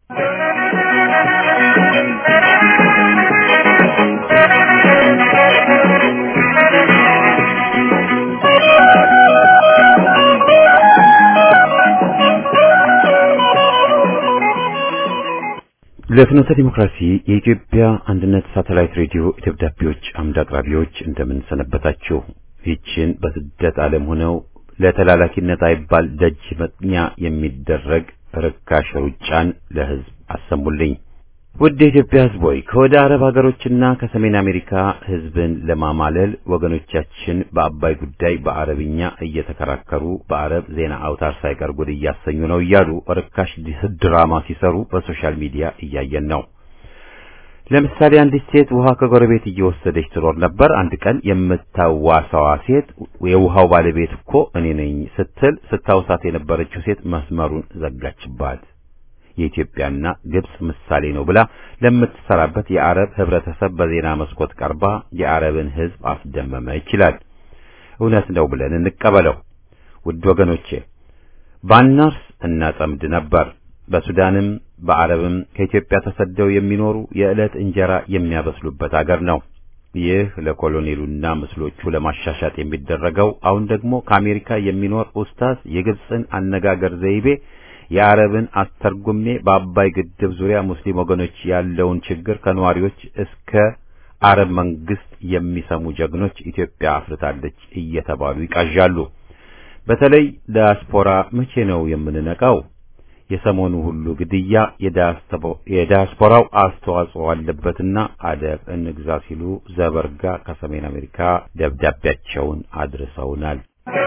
ለፍኖተ ዲሞክራሲ የኢትዮጵያ አንድነት ሳተላይት ሬዲዮ ደብዳቤዎች አምድ አቅራቢዎች እንደምን ሰነበታችሁ? ይህችን በስደት ዓለም ሆነው ለተላላኪነት አይባል ደጅ መጥኛ የሚደረግ ርካሽ ሩጫን ለህዝብ አሰሙልኝ። ውድ የኢትዮጵያ ህዝብ ሆይ ከወደ አረብ ሀገሮችና ከሰሜን አሜሪካ ህዝብን ለማማለል ወገኖቻችን በአባይ ጉዳይ በአረብኛ እየተከራከሩ በአረብ ዜና አውታር ሳይቀር ጉድ እያሰኙ ነው እያሉ ርካሽ ድራማ ሲሰሩ በሶሻል ሚዲያ እያየን ነው። ለምሳሌ አንዲት ሴት ውሃ ከጎረቤት እየወሰደች ትኖር ነበር። አንድ ቀን የምታዋሳዋ ሴት የውሃው ባለቤት እኮ እኔ ነኝ ስትል ስታውሳት የነበረችው ሴት መስመሩን ዘጋችባት። የኢትዮጵያና ግብጽ ምሳሌ ነው ብላ ለምትሰራበት የአረብ ህብረተሰብ በዜና መስኮት ቀርባ የአረብን ህዝብ አስደመመ ይችላል። እውነት ነው ብለን እንቀበለው። ውድ ወገኖቼ ባናርስ እናጠምድ ነበር። በሱዳንም በአረብም ከኢትዮጵያ ተሰደው የሚኖሩ የዕለት እንጀራ የሚያበስሉበት አገር ነው። ይህ ለኮሎኔሉና ምስሎቹ ለማሻሻጥ የሚደረገው አሁን ደግሞ ከአሜሪካ የሚኖር ኡስታዝ የግብፅን አነጋገር ዘይቤ የአረብን አስተርጉሜ በአባይ ግድብ ዙሪያ ሙስሊም ወገኖች ያለውን ችግር ከነዋሪዎች እስከ አረብ መንግስት የሚሰሙ ጀግኖች ኢትዮጵያ አፍርታለች እየተባሉ ይቃዣሉ። በተለይ ዲያስፖራ መቼ ነው የምንነቃው? የሰሞኑ ሁሉ ግድያ የዲያስፖራው አስተዋጽኦ አለበትና አደብ እንግዛ ሲሉ ዘበርጋ ከሰሜን አሜሪካ ደብዳቤያቸውን አድርሰውናል።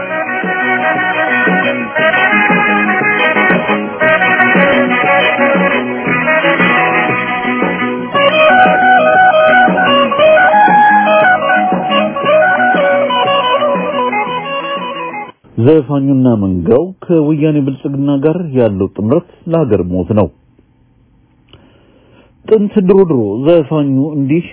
ዘፋኙና መንጋው ከወያኔ ብልጽግና ጋር ያለው ጥምረት ለሀገር ሞት ነው። ጥንት ድሮ ድሮ ዘፋኙ እንዲህ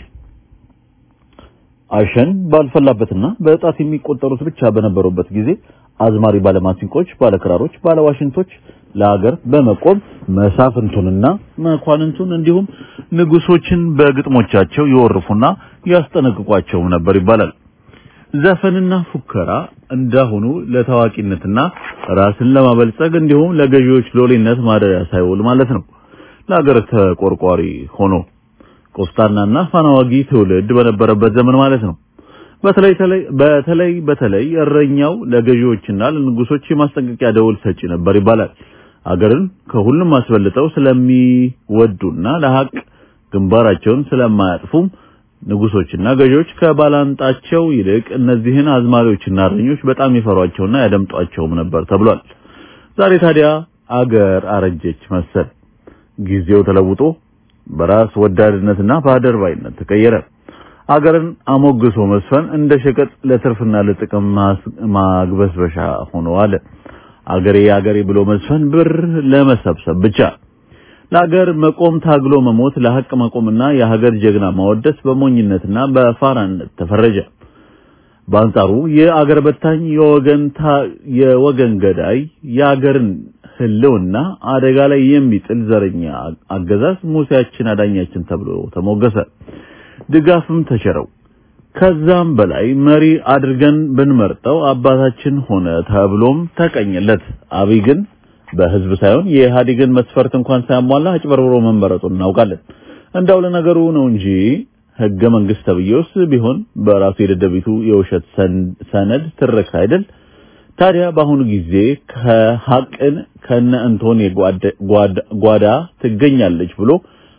አሸን ባልፈላበትና በጣት የሚቆጠሩት ብቻ በነበሩበት ጊዜ አዝማሪ ባለማሲንቆች፣ ባለክራሮች፣ ባለዋሽንቶች ለሀገር በመቆም መሳፍንቱንና መኳንንቱን እንዲሁም ንጉሶችን በግጥሞቻቸው ይወርፉና ያስጠነቅቋቸውም ነበር ይባላል። ዘፈንና ፉከራ እንዳሁኑ ለታዋቂነትና ራስን ለማበልጸግ እንዲሁም ለገዢዎች ሎሌነት ማደሪያ ሳይውል ማለት ነው። ለሀገር ተቆርቋሪ ሆኖ ቆስጣናና ፋናዋጊ ትውልድ በነበረበት ዘመን ማለት ነው። በተለይ በተለይ በተለይ እረኛው ለገዢዎችና ለንጉሶች የማስጠንቀቂያ ደወል ሰጪ ነበር ይባላል። አገርን ከሁሉም አስበልጠው ስለሚወዱና ለሀቅ ግንባራቸውን ስለማያጥፉም ንጉሶችና ገዢዎች ከባላንጣቸው ይልቅ እነዚህን አዝማሪዎችና እረኞች በጣም ይፈሯቸውና ያደምጧቸውም ነበር ተብሏል። ዛሬ ታዲያ አገር አረጀች መሰል። ጊዜው ተለውጦ በራስ ወዳድነትና በአደርባይነት ተቀየረ። አገርን አሞግሶ መስፈን እንደ ሸቀጥ ለትርፍና ለጥቅም ማግበስበሻ ሆኖ አለ። አገሬ አገሬ ብሎ መስፈን ብር ለመሰብሰብ ብቻ። ለሀገር መቆም ታግሎ መሞት፣ ለሀቅ መቆምና የሀገር ጀግና ማወደስ በሞኝነትና በፋራነት ተፈረጀ። በአንጻሩ የአገር በታኝ የወገን የወገን ገዳይ የአገርን ሕልውና አደጋ ላይ የሚጥል ዘረኛ አገዛዝ ሙሴያችን አዳኛችን ተብሎ ተሞገሰ። ድጋፍም ተቸረው። ከዛም በላይ መሪ አድርገን ብንመርጠው አባታችን ሆነ ተብሎም ተቀኘለት። አብይ ግን በህዝብ ሳይሆን የኢህአዴግን መስፈርት እንኳን ሳያሟላ አጭበርብሮ መመረጡን እናውቃለን። እንዳው ለነገሩ ነው እንጂ ህገ መንግስት ተብዬውስ ቢሆን በራሱ የደደቢቱ የውሸት ሰነድ ትርክ አይደል? ታዲያ በአሁኑ ጊዜ ከሀቅን ከነ እንቶን ጓዳ ትገኛለች ብሎ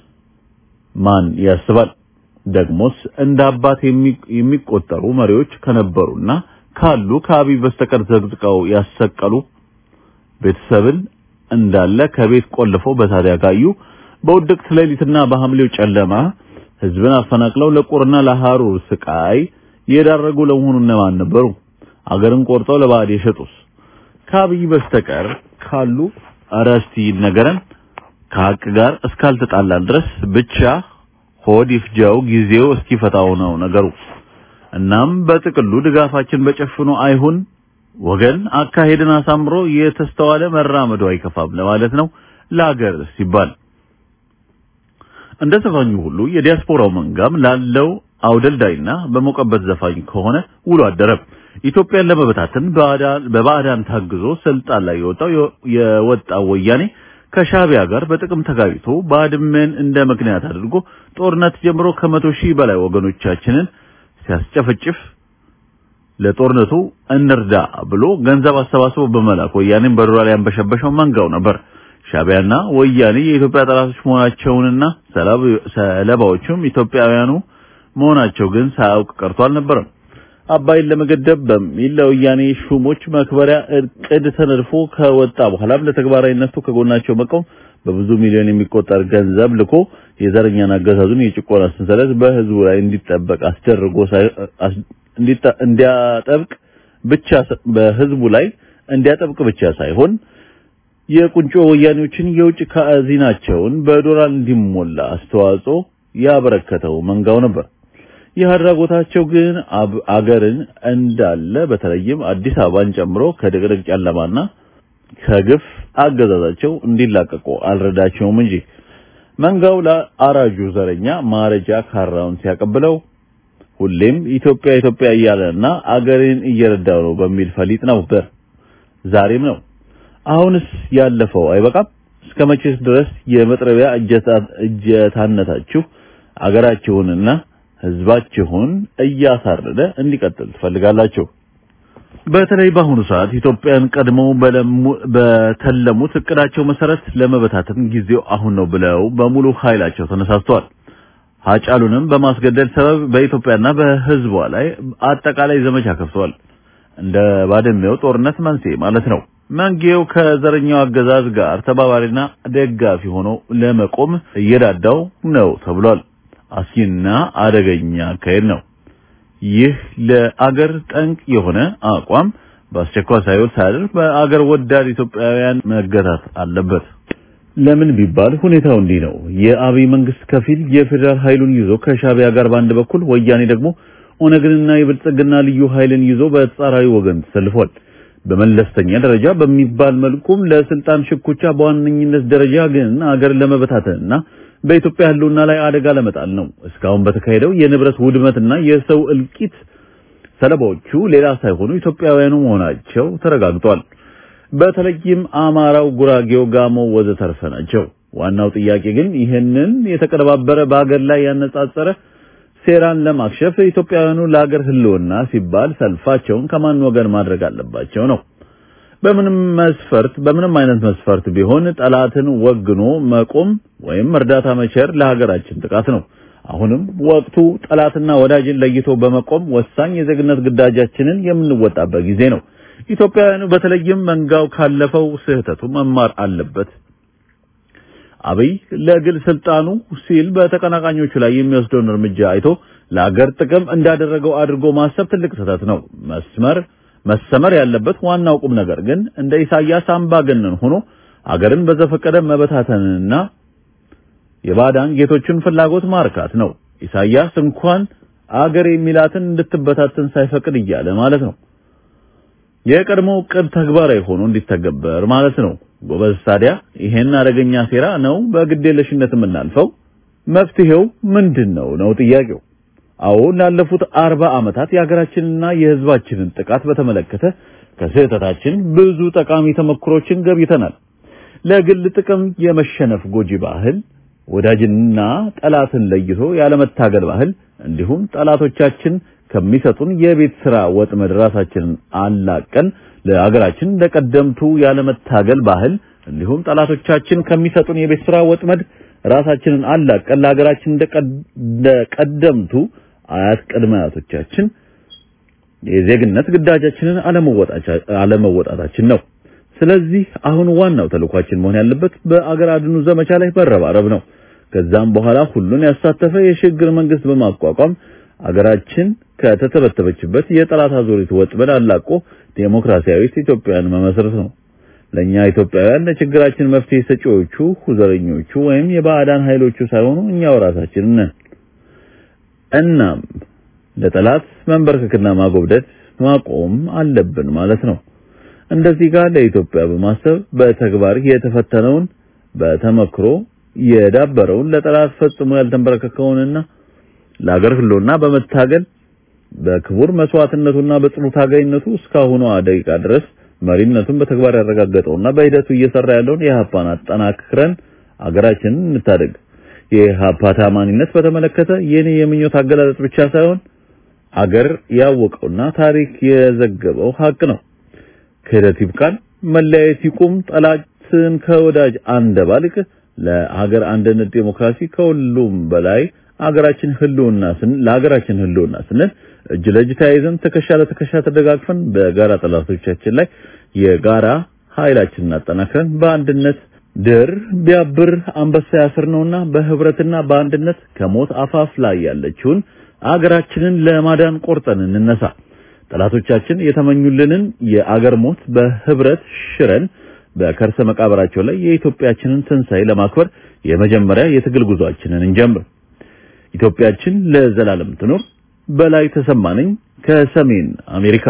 ማን ያስባል? ደግሞስ እንደ አባት የሚቆጠሩ መሪዎች ከነበሩና ካሉ ከአብይ በስተቀር ዘግዝቀው ያሰቀሉ ቤተሰብን እንዳለ ከቤት ቆልፈው በሳት ያጋዩ በውድቅት ሌሊትና በሐምሌው ጨለማ ህዝብን አፈናቅለው ለቁርና ለሐሩር ስቃይ የዳረጉ ለመሆኑ እነማን ነበሩ? አገርን ቆርጠው ለባዕድ የሸጡስ ከአብይ በስተቀር ካሉ አራስቲ ነገረን ከሀቅ ጋር እስካልተጣላን ድረስ ብቻ ሆድ ይፍጃው ጊዜው እስኪፈታው ነው ነገሩ። እናም በጥቅሉ ድጋፋችን በጨፍኖ አይሁን ወገን አካሄድን አሳምሮ የተስተዋለ መራመዱ አይከፋም ለማለት ነው። ለአገር ሲባል እንደ ዘፋኙ ሁሉ የዲያስፖራው መንጋም ላለው አውደልዳይና በሞቀበት ዘፋኝ ከሆነ ውሎ አደረ። ኢትዮጵያን ለመበታተን በባዕዳን ታግዞ ስልጣን ላይ የወጣው የወጣው ወያኔ ከሻቢያ ጋር በጥቅም ተጋጭቶ ባድመን እንደ ምክንያት አድርጎ ጦርነት ጀምሮ ከመቶ ሺህ በላይ ወገኖቻችንን ሲያስጨፈጭፍ ለጦርነቱ እንርዳ ብሎ ገንዘብ አሰባስቦ በመላክ ወያኔን በዶላር ያንበሸበሸው መንጋው ነበር። ሻቢያና ወያኔ የኢትዮጵያ ጠላቶች መሆናቸውንና ሰለባዎቹም ኢትዮጵያውያኑ መሆናቸው ግን ሳያውቅ ቀርቶ አልነበረም። አባይን ለመገደብ በሚል ለወያኔ ሹሞች መክበሪያ እቅድ ተነድፎ ከወጣ በኋላም ለተግባራዊነቱ ከጎናቸው መቆም በብዙ ሚሊዮን የሚቆጠር ገንዘብ ልኮ የዘረኛን አገዛዙን የጭቆና ሰንሰለት በህዝቡ ላይ እንዲጠበቅ አስደርጎ እንዲያጠብቅ ብቻ በህዝቡ ላይ እንዲያጠብቅ ብቻ ሳይሆን የቁንጮ ወያኔዎችን የውጭ ካዚናቸውን በዶላር እንዲሞላ አስተዋጽኦ ያበረከተው መንጋው ነበር። ይህ አድራጎታቸው ግን አገርን እንዳለ በተለይም አዲስ አበባን ጨምሮ ከድቅድቅ ጨለማና ከግፍ አገዛዛቸው እንዲላቀቁ አልረዳቸውም እንጂ መንጋው ለአራጁ ዘረኛ ማረጃ ካራውን ሲያቀብለው ሁሌም ኢትዮጵያ ኢትዮጵያ እያለና አገሬን እየረዳው ነው በሚል ፈሊጥ ነበር። ዛሬም ነው። አሁንስ ያለፈው አይበቃም? እስከ መቼስ ድረስ የመጥረቢያ እጀታነታችሁ አገራችሁንና ህዝባችሁን እያሳረደ እንዲቀጥል ትፈልጋላችሁ? በተለይ በአሁኑ ሰዓት ኢትዮጵያን ቀድመው በተለሙት እቅዳቸው መሰረት ለመበታተን ጊዜው አሁን ነው ብለው በሙሉ ኃይላቸው ተነሳስተዋል። ሀጫሉንም በማስገደል ሰበብ በኢትዮጵያና በህዝቧ ላይ አጠቃላይ ዘመቻ ከፍተዋል። እንደ ባድሜው ጦርነት መንስኤ ማለት ነው። መንጌው ከዘረኛው አገዛዝ ጋር ተባባሪና ደጋፊ ሆኖ ለመቆም እየዳዳው ነው ተብሏል። አስጊና አደገኛ አካሄድ ነው። ይህ ለአገር ጠንቅ የሆነ አቋም በአስቸኳይ ሳይውል ሳያድር በአገር ወዳድ ኢትዮጵያውያን መገታት አለበት። ለምን ቢባል ሁኔታው እንዲህ ነው። የአብይ መንግስት ከፊል የፌዴራል ኃይሉን ይዞ ከሻቢያ ጋር በአንድ በኩል፣ ወያኔ ደግሞ ኦነግንና የብልጽግና ልዩ ኃይልን ይዞ በተጻራሪ ወገን ተሰልፏል። በመለስተኛ ደረጃ በሚባል መልኩም ለስልጣን ሽኩቻ፣ በዋነኝነት ደረጃ ግን አገር ለመበታተንና በኢትዮጵያ ህልውና ላይ አደጋ ለመጣል ነው። እስካሁን በተካሄደው የንብረት ውድመትና የሰው እልቂት ሰለባዎቹ ሌላ ሳይሆኑ ኢትዮጵያውያኑ መሆናቸው ተረጋግጧል። በተለይም አማራው፣ ጉራጌው፣ ጋሞ ወዘተርፈ ናቸው። ዋናው ጥያቄ ግን ይህንን የተቀነባበረ በአገር ላይ ያነጻጸረ ሴራን ለማክሸፍ ኢትዮጵያውያኑ ለአገር ህልውና ሲባል ሰልፋቸውን ከማን ወገን ማድረግ አለባቸው ነው። በምንም መስፈርት በምንም አይነት መስፈርት ቢሆን ጠላትን ወግኖ መቆም ወይም እርዳታ መቸር ለሀገራችን ጥቃት ነው። አሁንም ወቅቱ ጠላትና ወዳጅን ለይቶ በመቆም ወሳኝ የዜግነት ግዳጃችንን የምንወጣበት ጊዜ ነው። ኢትዮጵያውያኑ በተለይም መንጋው ካለፈው ስህተቱ መማር አለበት። አብይ ለግል ስልጣኑ ሲል በተቀናቃኞቹ ላይ የሚወስደውን እርምጃ አይቶ ለአገር ጥቅም እንዳደረገው አድርጎ ማሰብ ትልቅ ስህተት ነው። መስመር መሰመር ያለበት ዋናው ቁም ነገር ግን እንደ ኢሳያስ አምባገነን ሆኖ አገርን በዘፈቀደ መበታተንና የባዳን ጌቶችን ፍላጎት ማርካት ነው። ኢሳያስ እንኳን አገር የሚላትን እንድትበታተን ሳይፈቅድ እያለ ማለት ነው። የቀድሞው ዕቅድ ተግባራዊ ሆኖ እንዲተገበር ማለት ነው። ጎበዝ፣ ታዲያ ይሄን አደገኛ ሴራ ነው በግዴለሽነት የምናልፈው? መፍትሄው ምንድን ነው ነው ጥያቄው። አዎ ላለፉት አርባ ዓመታት የሀገራችንና የሕዝባችንን ጥቃት በተመለከተ ከስህተታችን ብዙ ጠቃሚ ተሞክሮችን ገብይተናል። ለግል ጥቅም የመሸነፍ ጎጂ ባህል፣ ወዳጅንና ጠላትን ለይቶ ያለመታገል ባህል፣ እንዲሁም ጠላቶቻችን ከሚሰጡን የቤት ስራ ወጥመድ ራሳችንን አላቀን ለሀገራችን ለቀደምቱ ያለመታገል ባህል እንዲሁም ጠላቶቻችን ከሚሰጡን የቤት ስራ ወጥመድ ራሳችንን አላቀን ለሀገራችን እንደቀደምቱ አያት ቅድመ አያቶቻችን የዜግነት ግዳጃችንን አለመወጣታችን ነው። ስለዚህ አሁን ዋናው ተልኳችን መሆን ያለበት በአገር አድኑ ዘመቻ ላይ መረባረብ ነው። ከዛም በኋላ ሁሉን ያሳተፈ የሽግግር መንግስት በማቋቋም አገራችን ከተተበተበችበት የጠላት አዙሪት ወጥመድ አላቆ ዴሞክራሲያዊት ኢትዮጵያን መመስረት ነው። ለኛ ኢትዮጵያውያን ለችግራችን መፍትሄ ሰጪዎቹ ዘረኞቹ ወይም የባዕዳን ኃይሎቹ ሳይሆኑ እኛው ራሳችን ነን። እናም ለጠላት መንበርከክና ማጎብደት ማቆም አለብን ማለት ነው። እንደዚህ ጋር ለኢትዮጵያ በማሰብ በተግባር የተፈተነውን በተመክሮ የዳበረውን ለጠላት ፈጽሞ ያልተንበረከከውንና ለአገር ህልውና በመታገል በክቡር መስዋዕትነቱና በጽኑ ታጋይነቱ እስካሁኗ ደቂቃ ድረስ መሪነቱን በተግባር ያረጋገጠውና በሂደቱ እየሰራ ያለውን የኢህአፓን አጠናክረን አገራችንን እንታደግ። የኢህአፓ ታማኒነት በተመለከተ የኔ የምኞት አገላለጽ ብቻ ሳይሆን አገር ያወቀውና ታሪክ የዘገበው ሀቅ ነው። ክህደት ይብቃን፣ መለያየት ይቁም፣ ጠላትን ከወዳጅ አንደባልቅ። ለሀገር አንድነት ዴሞክራሲ ከሁሉም በላይ አገራችን ህልውና ስን ለሀገራችን ህልውና ስንል እጅ ለእጅ ተያይዘን ትከሻ ለትከሻ ተደጋግፈን በጋራ ጠላቶቻችን ላይ የጋራ ኃይላችንን አጠናክረን በአንድነት ድር ቢያብር አንበሳ ያስር ነውና በህብረትና በአንድነት ከሞት አፋፍ ላይ ያለችውን አገራችንን ለማዳን ቆርጠን እንነሳ። ጠላቶቻችን የተመኙልንን የአገር ሞት በህብረት ሽረን በከርሰ መቃብራቸው ላይ የኢትዮጵያችንን ትንሣኤ ለማክበር የመጀመሪያ የትግል ጉዟችንን እንጀምር። ኢትዮጵያችን ለዘላለም ትኑር። በላይ ተሰማነኝ ከሰሜን አሜሪካ።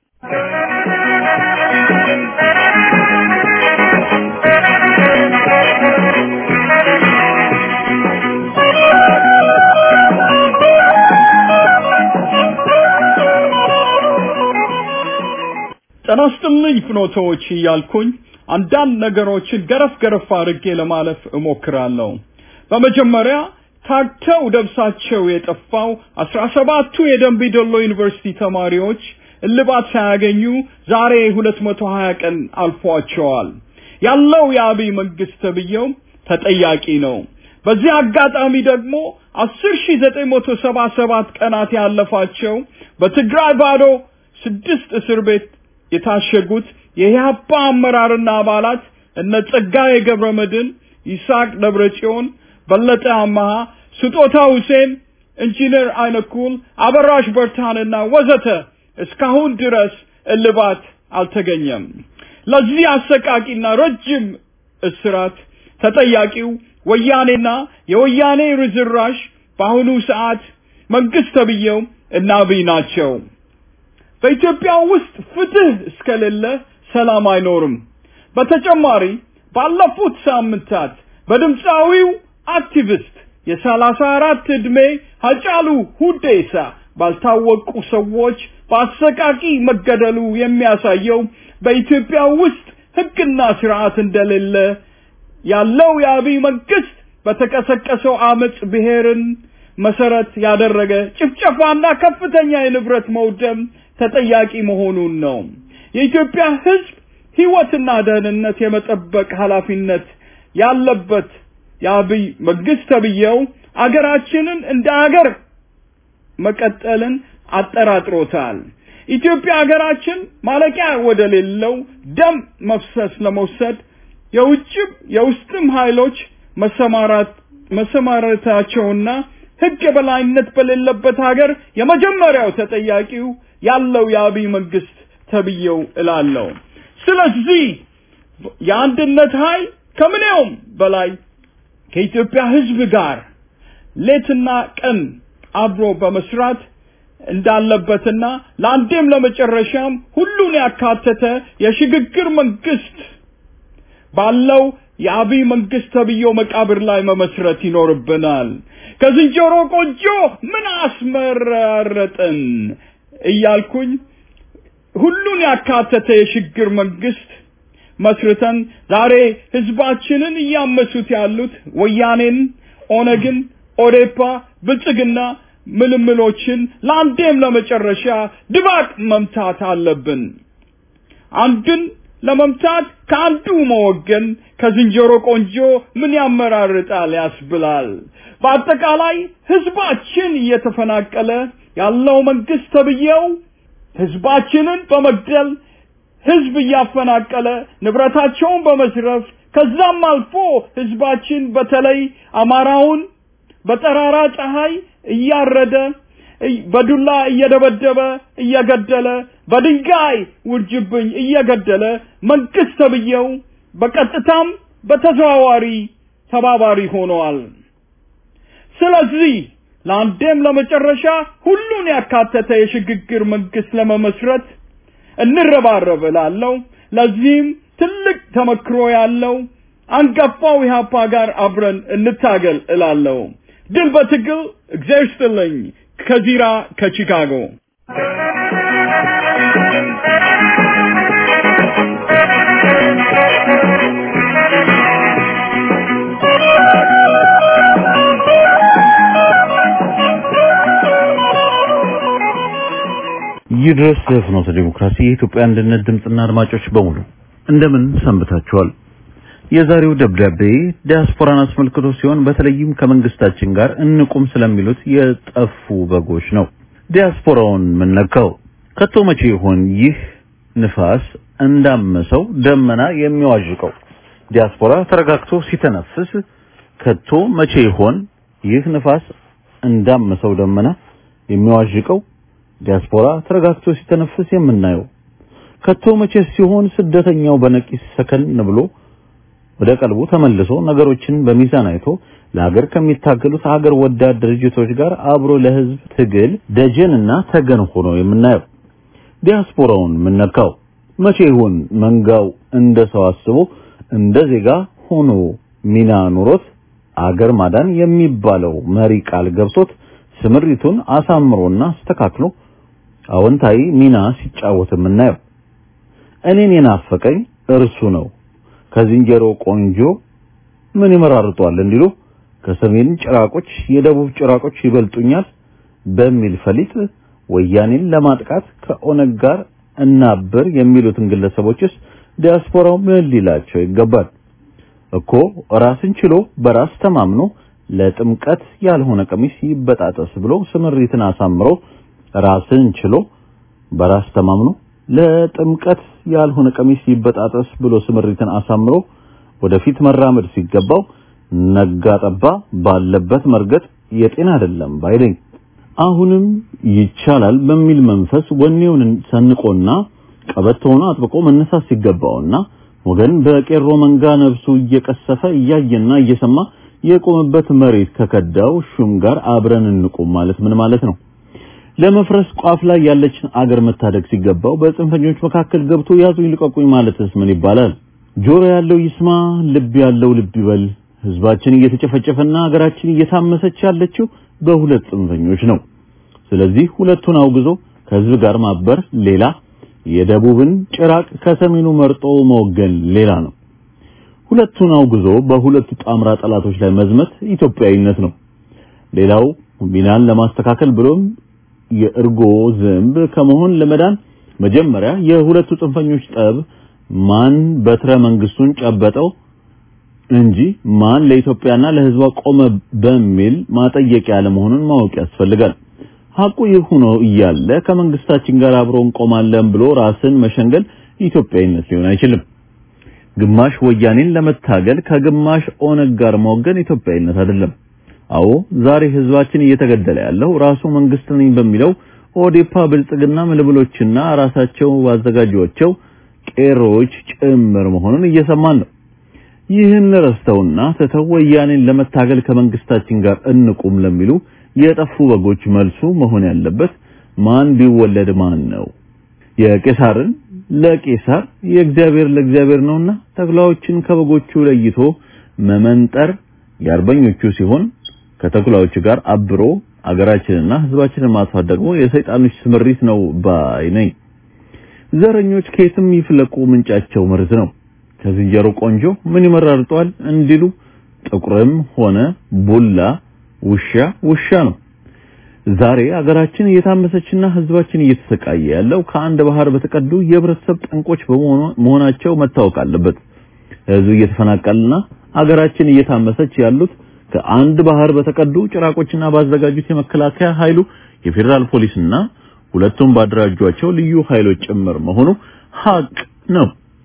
ጤና ይስጥልኝ ፍኖቶች እያልኩኝ አንዳንድ ነገሮችን ገረፍ ገረፍ አድርጌ ለማለፍ እሞክራለሁ። በመጀመሪያ ታግተው ደብሳቸው የጠፋው አስራ ሰባቱ የደንቢ ዶሎ ዩኒቨርሲቲ ተማሪዎች እልባት ሳያገኙ ዛሬ ሁለት መቶ ሀያ ቀን አልፏቸዋል። ያለው የአብይ መንግስት ተብዬው ተጠያቂ ነው። በዚህ አጋጣሚ ደግሞ አስር ሺ ዘጠኝ መቶ ሰባ ሰባት ቀናት ያለፋቸው በትግራይ ባዶ ስድስት እስር ቤት የታሸጉት የኢህአፓ አመራርና አባላት እነ ጸጋዬ ገብረ መድን፣ ይስሐቅ ደብረጽዮን፣ በለጠ አማሃ፣ ስጦታ ሁሴን፣ ኢንጂነር አይነኩል፣ አበራሽ በርታንና ወዘተ እስካሁን ድረስ እልባት አልተገኘም። ለዚህ አሰቃቂና ረጅም እስራት ተጠያቂው ወያኔና የወያኔ ርዝራሽ በአሁኑ ሰዓት መንግስት ተብዬው እና አብይ ናቸው። በኢትዮጵያ ውስጥ ፍትህ እስከሌለ ሰላም አይኖርም። በተጨማሪ ባለፉት ሳምንታት በድምፃዊው አክቲቪስት የሰላሳ አራት ዕድሜ ሀጫሉ ሁዴሳ ባልታወቁ ሰዎች በአሰቃቂ መገደሉ የሚያሳየው በኢትዮጵያ ውስጥ ህግና ስርዓት እንደሌለ ያለው የአብይ መንግስት በተቀሰቀሰው አመጽ ብሔርን መሰረት ያደረገ ጭፍጨፋና ከፍተኛ የንብረት መውደም ተጠያቂ መሆኑን ነው። የኢትዮጵያ ህዝብ ህይወትና ደህንነት የመጠበቅ ኃላፊነት ያለበት የአብይ መንግስት ተብዬው አገራችንን እንደ አገር መቀጠልን አጠራጥሮታል። ኢትዮጵያ ሀገራችን ማለቂያ ወደ ሌለው ደም መፍሰስ ለመውሰድ የውጭም የውስጥም ኃይሎች መሰማራት መሰማራታቸውና ህግ የበላይነት በሌለበት ሀገር የመጀመሪያው ተጠያቂው ያለው የአብይ መንግስት ተብዬው እላለሁ። ስለዚህ የአንድነት ኃይል ከምንየውም በላይ ከኢትዮጵያ ህዝብ ጋር ሌትና ቀን አብሮ በመስራት እንዳለበትና ለአንዴም ለመጨረሻም ሁሉን ያካተተ የሽግግር መንግስት ባለው የአብይ መንግስት ተብዬው መቃብር ላይ መመስረት ይኖርብናል። ከዝንጀሮ ቆንጆ ምን አስመራረጥን እያልኩኝ ሁሉን ያካተተ የሽግግር መንግስት መስርተን ዛሬ ህዝባችንን እያመሱት ያሉት ወያኔን፣ ኦነግን፣ ኦዴፓ፣ ብልጽግና ምልምሎችን ለአንዴም ለመጨረሻ ድባቅ መምታት አለብን። አንድን ለመምታት ከአንዱ መወገን ከዝንጀሮ ቆንጆ ምን ያመራርጣል ያስብላል። በአጠቃላይ ህዝባችን እየተፈናቀለ ያለው መንግስት ተብዬው ህዝባችንን በመግደል ህዝብ እያፈናቀለ ንብረታቸውን በመዝረፍ ከዛም አልፎ ህዝባችን በተለይ አማራውን በጠራራ ፀሐይ እያረደ በዱላ እየደበደበ እየገደለ በድንጋይ ውርጅብኝ እየገደለ መንግስት ተብዬው በቀጥታም በተዘዋዋሪ ተባባሪ ሆነዋል። ስለዚህ ለአንዴም ለመጨረሻ ሁሉን ያካተተ የሽግግር መንግስት ለመመስረት እንረባረብ እላለሁ። ለዚህም ትልቅ ተመክሮ ያለው አንጋፋው ኢህአፓ ጋር አብረን እንታገል እላለሁ። ድል በትግል እግዚአብሔር ይስጥልኝ። ከዚራ ከቺካጎ ይድረስ ፍኖተ ዲሞክራሲ የኢትዮጵያ አንድነት ድምፅና አድማጮች በሙሉ እንደምን ሰንብታችኋል? የዛሬው ደብዳቤ ዲያስፖራን አስመልክቶ ሲሆን በተለይም ከመንግስታችን ጋር እንቁም ስለሚሉት የጠፉ በጎች ነው። ዲያስፖራውን ምን ነካው? ከቶ መቼ ይሆን ይህ ንፋስ እንዳመሰው ደመና የሚዋዥቀው? ዲያስፖራ ተረጋግቶ ሲተነፍስ ከቶ መቼ ይሆን ይህ ንፋስ እንዳመሰው ደመና የሚዋዥቀው? ዲያስፖራ ተረጋግቶ ሲተነፍስ የምናየው ከቶ መቼ ሲሆን ስደተኛው በነቂስ ሰከን ብሎ ወደ ቀልቡ ተመልሶ ነገሮችን በሚዛን አይቶ ለሀገር ከሚታገሉት ሀገር ወዳድ ድርጅቶች ጋር አብሮ ለህዝብ ትግል ደጀንና ተገን ሆኖ የምናየው ዲያስፖራውን ምነካው መቼ ይሆን መንጋው እንደ ሰው አስቦ እንደ ዜጋ ሆኖ ሚና ኑሮት አገር ማዳን የሚባለው መሪ ቃል ገብቶት ስምሪቱን አሳምሮና አስተካክሎ አዎንታዊ ሚና ሲጫወት የምናየው እኔን የናፈቀኝ እርሱ ነው። ከዝንጀሮ ቆንጆ ምን ይመራርጧል እንዲሉ ከሰሜን ጭራቆች የደቡብ ጭራቆች ይበልጡኛል በሚል ፈሊጥ ወያኔን ለማጥቃት ከኦነግ ጋር እናብር የሚሉትን ግለሰቦችስ ዲያስፖራው ምን ሊላቸው ይገባል? እኮ ራስን ችሎ በራስ ተማምኖ ለጥምቀት ያልሆነ ቀሚስ ይበጣጠስ ብሎ ስምሪትን አሳምሮ ራስን ችሎ በራስ ተማምኖ ለጥምቀት ያልሆነ ቀሚስ ይበጣጠስ ብሎ ስምሪትን አሳምሮ ወደፊት መራመድ ሲገባው ነጋ ጠባ ባለበት መርገጥ የጤና አይደለም ባይለኝ አሁንም ይቻላል በሚል መንፈስ ወኔውን ሰንቆና ቀበቶውን አጥብቆ መነሳት ሲገባውና ወገን በቄሮ መንጋ ነፍሱ እየቀሰፈ እያየና እየሰማ የቆመበት መሬት ከከዳው ሹም ጋር አብረን እንቁም ማለት ምን ማለት ነው? ለመፍረስ ቋፍ ላይ ያለችን አገር መታደግ ሲገባው በጽንፈኞች መካከል ገብቶ ያዙኝ ልቀቁኝ ማለትስ ምን ይባላል? ጆሮ ያለው ይስማ፣ ልብ ያለው ልብ ይበል። ህዝባችን እየተጨፈጨፈና ሀገራችን እየታመሰች ያለችው በሁለት ጽንፈኞች ነው። ስለዚህ ሁለቱን አውግዞ ከህዝብ ጋር ማበር ሌላ፣ የደቡብን ጭራቅ ከሰሜኑ መርጦ መወገን ሌላ ነው። ሁለቱን አውግዞ በሁለቱ ጣምራ ጠላቶች ላይ መዝመት ኢትዮጵያዊነት ነው። ሌላው ሚናን ለማስተካከል ብሎም የእርጎ ዝንብ ከመሆን ለመዳን መጀመሪያ የሁለቱ ጽንፈኞች ጠብ ማን በትረ መንግስቱን ጨበጠው እንጂ ማን ለኢትዮጵያና ለህዝቧ ቆመ በሚል ማጠየቂያ ለመሆኑን ማወቅ ያስፈልጋል። ሐቁ ይህ ሆኖ እያለ ከመንግስታችን ጋር አብሮ እንቆማለን ብሎ ራስን መሸንገል ኢትዮጵያዊነት ሊሆን አይችልም። ግማሽ ወያኔን ለመታገል ከግማሽ ኦነግ ጋር መወገን ኢትዮጵያዊነት አይደለም። አዎ ዛሬ ህዝባችን እየተገደለ ያለው ራሱ መንግስት ነኝ በሚለው ኦዴፓ ብልጽግና ምልብሎችና ራሳቸው ባዘጋጇቸው ቄሮዎች ጭምር መሆኑን እየሰማን ነው። ይህን ረስተውና ትተው ወያኔን ለመታገል ከመንግስታችን ጋር እንቁም ለሚሉ የጠፉ በጎች መልሱ መሆን ያለበት ማን ቢወለድ ማን ነው? የቄሳርን ለቄሳር የእግዚአብሔር ለእግዚአብሔር ነውና ተኩላዎችን ከበጎቹ ለይቶ መመንጠር የአርበኞቹ ሲሆን ከተኩላዎቹ ጋር አብሮ አገራችንና ህዝባችንን ማጥፋት ደግሞ የሰይጣኖች ስምሪት ነው ባይ ነኝ። ዘረኞች ከየትም ይፍለቁ ምንጫቸው መርዝ ነው። ከዝንጀሮ ቆንጆ ምን ይመራርጧል እንዲሉ ጥቁርም ሆነ ቡላ ውሻ ውሻ ነው። ዛሬ አገራችን እየታመሰችና ህዝባችን እየተሰቃየ ያለው ከአንድ ባህር በተቀዱ የህብረተሰብ ጠንቆች መሆናቸው መታወቅ አለበት። ህዝብ እየተፈናቀለና አገራችን እየታመሰች ያሉት ከአንድ ባህር በተቀዱ ጭራቆችና ባዘጋጁት የመከላከያ ኃይሉ የፌዴራል ፖሊስና ሁለቱም ባደራጇቸው ልዩ ኃይሎች ጭምር መሆኑ ሀቅ ነው።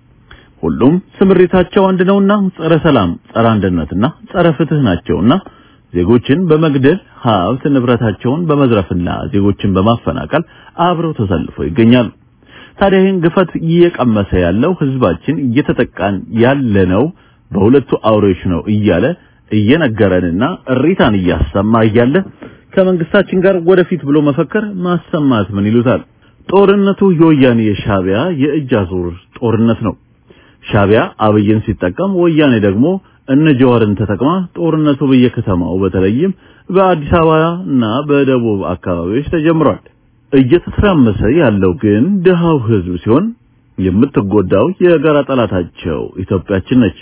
ሁሉም ስምሪታቸው አንድ ነውና ጸረ ሰላም፣ ጸረ አንድነትና ጸረ ፍትህ ናቸውና ዜጎችን በመግደል ሀብት ንብረታቸውን በመዝረፍና ዜጎችን በማፈናቀል አብረው ተሰልፈው ይገኛሉ። ታዲያ ይህን ግፈት እየቀመሰ ያለው ህዝባችን እየተጠቃን ያለነው በሁለቱ አውሬዎች ነው እያለ እየነገረንና እሪታን እያሰማ እያለ ከመንግስታችን ጋር ወደፊት ብሎ መፈከር ማሰማት ምን ይሉታል? ጦርነቱ የወያኔ የሻቢያ የእጅ አዙር ጦርነት ነው። ሻቢያ አብይን ሲጠቀም ወያኔ ደግሞ እነ ጀዋርን ተጠቅማ ጦርነቱ በየከተማው በተለይም በአዲስ አበባ እና በደቡብ አካባቢዎች ተጀምሯል። እየተተራመሰ ያለው ግን ድሃው ህዝብ ሲሆን የምትጎዳው የጋራ ጠላታቸው ኢትዮጵያችን ነች።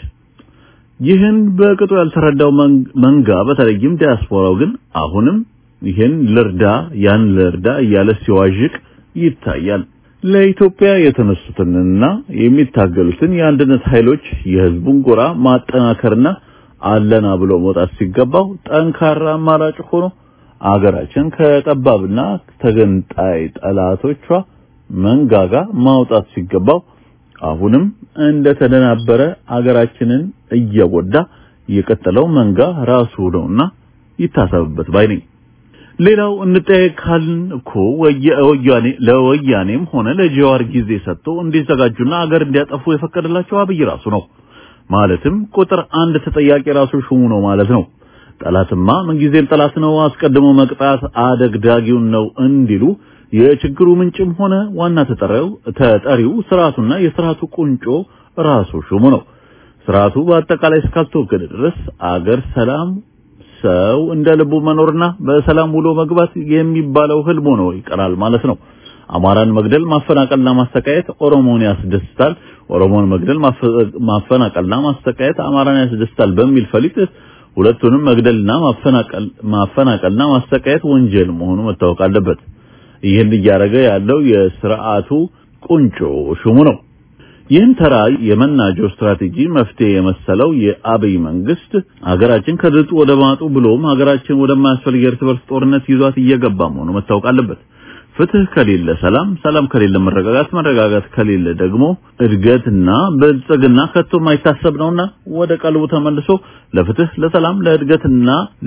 ይህን በቅጡ ያልተረዳው መንጋ በተለይም ዲያስፖራው ግን አሁንም ይህን ልርዳ ያን ልርዳ እያለ ሲዋዥቅ ይታያል። ለኢትዮጵያ የተነሱትንና የሚታገሉትን የአንድነት ኃይሎች የህዝቡን ጎራ ማጠናከርና አለና ብሎ መውጣት ሲገባው ጠንካራ አማራጭ ሆኖ አገራችን ከጠባብና ተገንጣይ ጠላቶቿ መንጋጋ ማውጣት ሲገባው አሁንም እንደተደናበረ አገራችንን እየጎዳ የቀጠለው መንጋ ራሱ ነውና ይታሰብበት ባይ ነኝ። ሌላው እንጠያየቅ ካልን እኮ ወያኔ ለወያኔም ሆነ ለጀዋር ጊዜ ሰጥቶ እንዲዘጋጁና አገር እንዲያጠፉ የፈቀደላቸው አብይ ራሱ ነው። ማለትም ቁጥር አንድ ተጠያቂ ራሱ ሹሙ ነው ማለት ነው። ጠላትማ ምንጊዜም ጠላት ነው፣ አስቀድሞ መቅጣት አደግዳጊውን ነው እንዲሉ የችግሩ ምንጭም ሆነ ዋና ተጠሪው ተጠሪው ስርዓቱና የስርዓቱ ቁንጮ ራሱ ሹሙ ነው። ስርዓቱ በአጠቃላይ እስካልተወገደ ድረስ አገር ሰላም ሰው እንደ ልቡ መኖርና በሰላም ውሎ መግባት የሚባለው ህልም ሆኖ ይቀራል ማለት ነው። አማራን መግደል ማፈናቀልና ማስተቃየት ኦሮሞን ያስደስታል፣ ኦሮሞን መግደል ማፈናቀልና ማስተቃየት አማራን ያስደስታል በሚል ፈሊጥ ሁለቱንም መግደልና ማፈናቀል ማፈናቀልና ማስተቃየት ወንጀል መሆኑ መታወቅ አለበት። ይህን እያደረገ ያለው የስርዓቱ ቁንጮ ሹሙ ነው። ይህን ተራ የመናጆ ስትራቴጂ መፍትሄ የመሰለው የአብይ መንግስት ሀገራችን ከድጡ ወደ ማጡ ብሎም ሀገራችን ወደማያስፈልግ የእርስ በርስ ጦርነት ይዟት እየገባ መሆኑ መታወቅ አለበት። ፍትህ ከሌለ ሰላም፣ ሰላም ከሌለ መረጋጋት፣ መረጋጋት ከሌለ ደግሞ እድገትና ብልጽግና ከቶ የማይታሰብ ነውና ወደ ቀልቡ ተመልሶ ለፍትህ፣ ለሰላም፣ ለእድገትና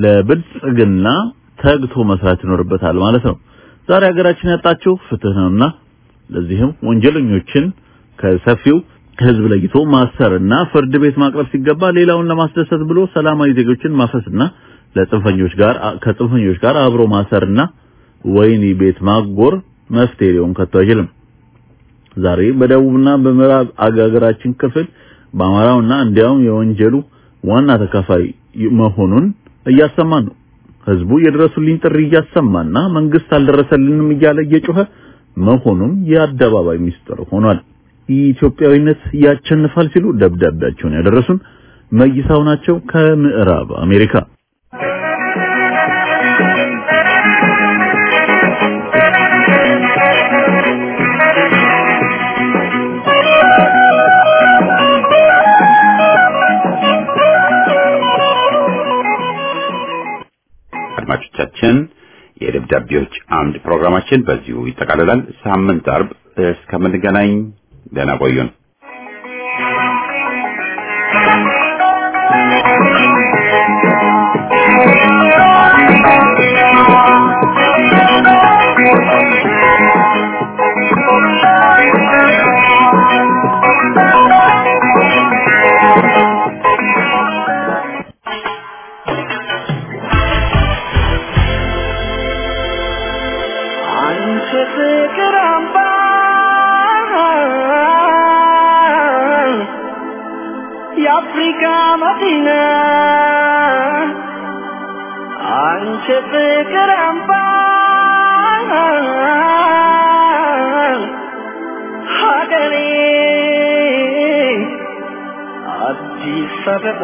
ለብልጽግና ተግቶ መስራት ይኖርበታል ማለት ነው። ዛሬ ሀገራችን ያጣችው ፍትህ ነውና ለዚህም ወንጀለኞችን ከሰፊው ህዝብ ለይቶ ማሰርና ፍርድ ቤት ማቅረብ ሲገባ ሌላውን ለማስደሰት ብሎ ሰላማዊ ዜጎችን ማፈስና ለጽንፈኞች ጋር ከጽንፈኞች ጋር አብሮ ማሰርና ወይኒ ቤት ማጎር መፍትሄ ሊሆን ከቶ አይችልም። ዛሬ በደቡብና በምዕራብ አገራችን ክፍል በአማራውና እንዲያውም የወንጀሉ ዋና ተካፋይ መሆኑን እያሰማን ነው። ህዝቡ የድረሱልኝ ጥሪ እያሰማና መንግስት አልደረሰልንም እያለ እየጮኸ መሆኑም የአደባባይ ሚስጥር ሆኗል። ኢትዮጵያዊነት ያቸንፋል ሲሉ ደብዳቤያቸውን ያደረሱን መይሳው ናቸው ከምዕራብ አሜሪካ። አድማጮቻችን የደብዳቤዎች አምድ ፕሮግራማችን በዚሁ ይጠቃልላል። ሳምንት አርብ እስከምንገናኝ ደህና ቆዩን። አንቺ ፍቅር አምባ የአፍሪካ መዲና አንቺ ፍቅር አምባ ሀገሬ አዲስ አበባ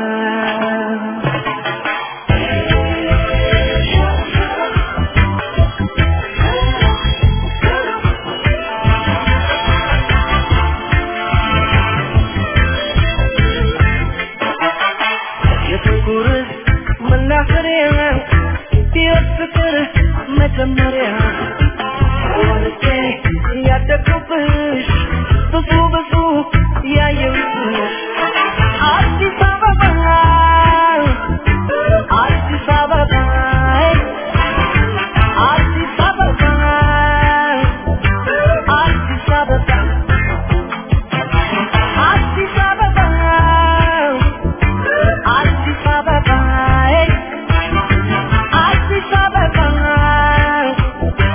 የፍቅር መናኸሪያ የፍቅር መጀመሪያ ወልጄ ያደግኩብሽ ብዙ ብዙ ያየሁብሽ አዲስ አበባ አዲስ አበባ አዲስ አበባ አዲስ አበባ አዲስ አበባ አዲስ አበባ አዲስ አበባ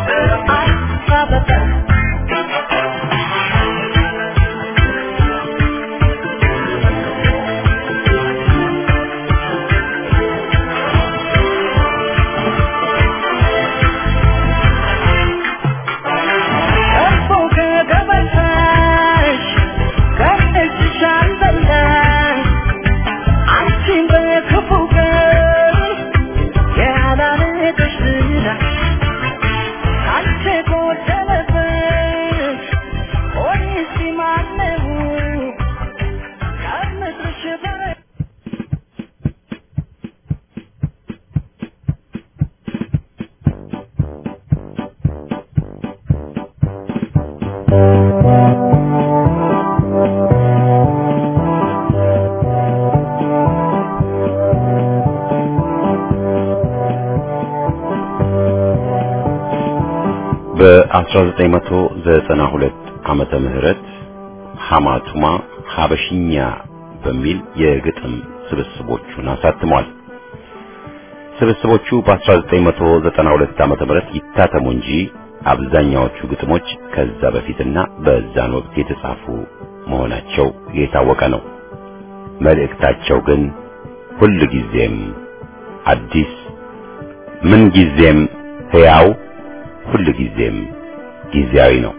በ1992 ዓመተ ምህረት ሐማቱማ ሀበሽኛ በሚል የግጥም ስብስቦቹን አሳትሟል። ስብስቦቹ በ1992 ዓመተ ምህረት ይታተሙ እንጂ አብዛኛዎቹ ግጥሞች ከዛ በፊትና በዛን ወቅት የተጻፉ መሆናቸው የታወቀ ነው። መልእክታቸው ግን ሁል ጊዜም አዲስ፣ ምን ጊዜም ሕያው፣ ሁል ጊዜም ጊዜያዊ ነው።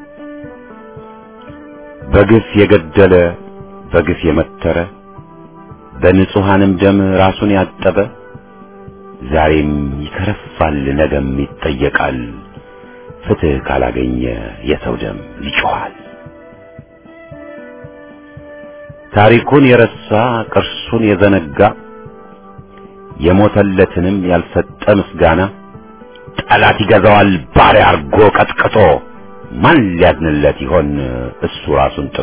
በግፍ የገደለ በግፍ የመተረ በንጹሐንም ደም ራሱን ያጠበ ዛሬም ይከረፋል፣ ነገም ይጠየቃል። ፍትህ ካላገኘ የሰው ደም ይጮኻል። ታሪኩን የረሳ ቅርሱን የዘነጋ የሞተለትንም ያልሰጠ ምስጋና ጠላት ይገዛዋል ባሪያ አርጎ ቀጥቅጦ ማን ሊያዝንለት ይሆን እሱ ራሱን ጥሎ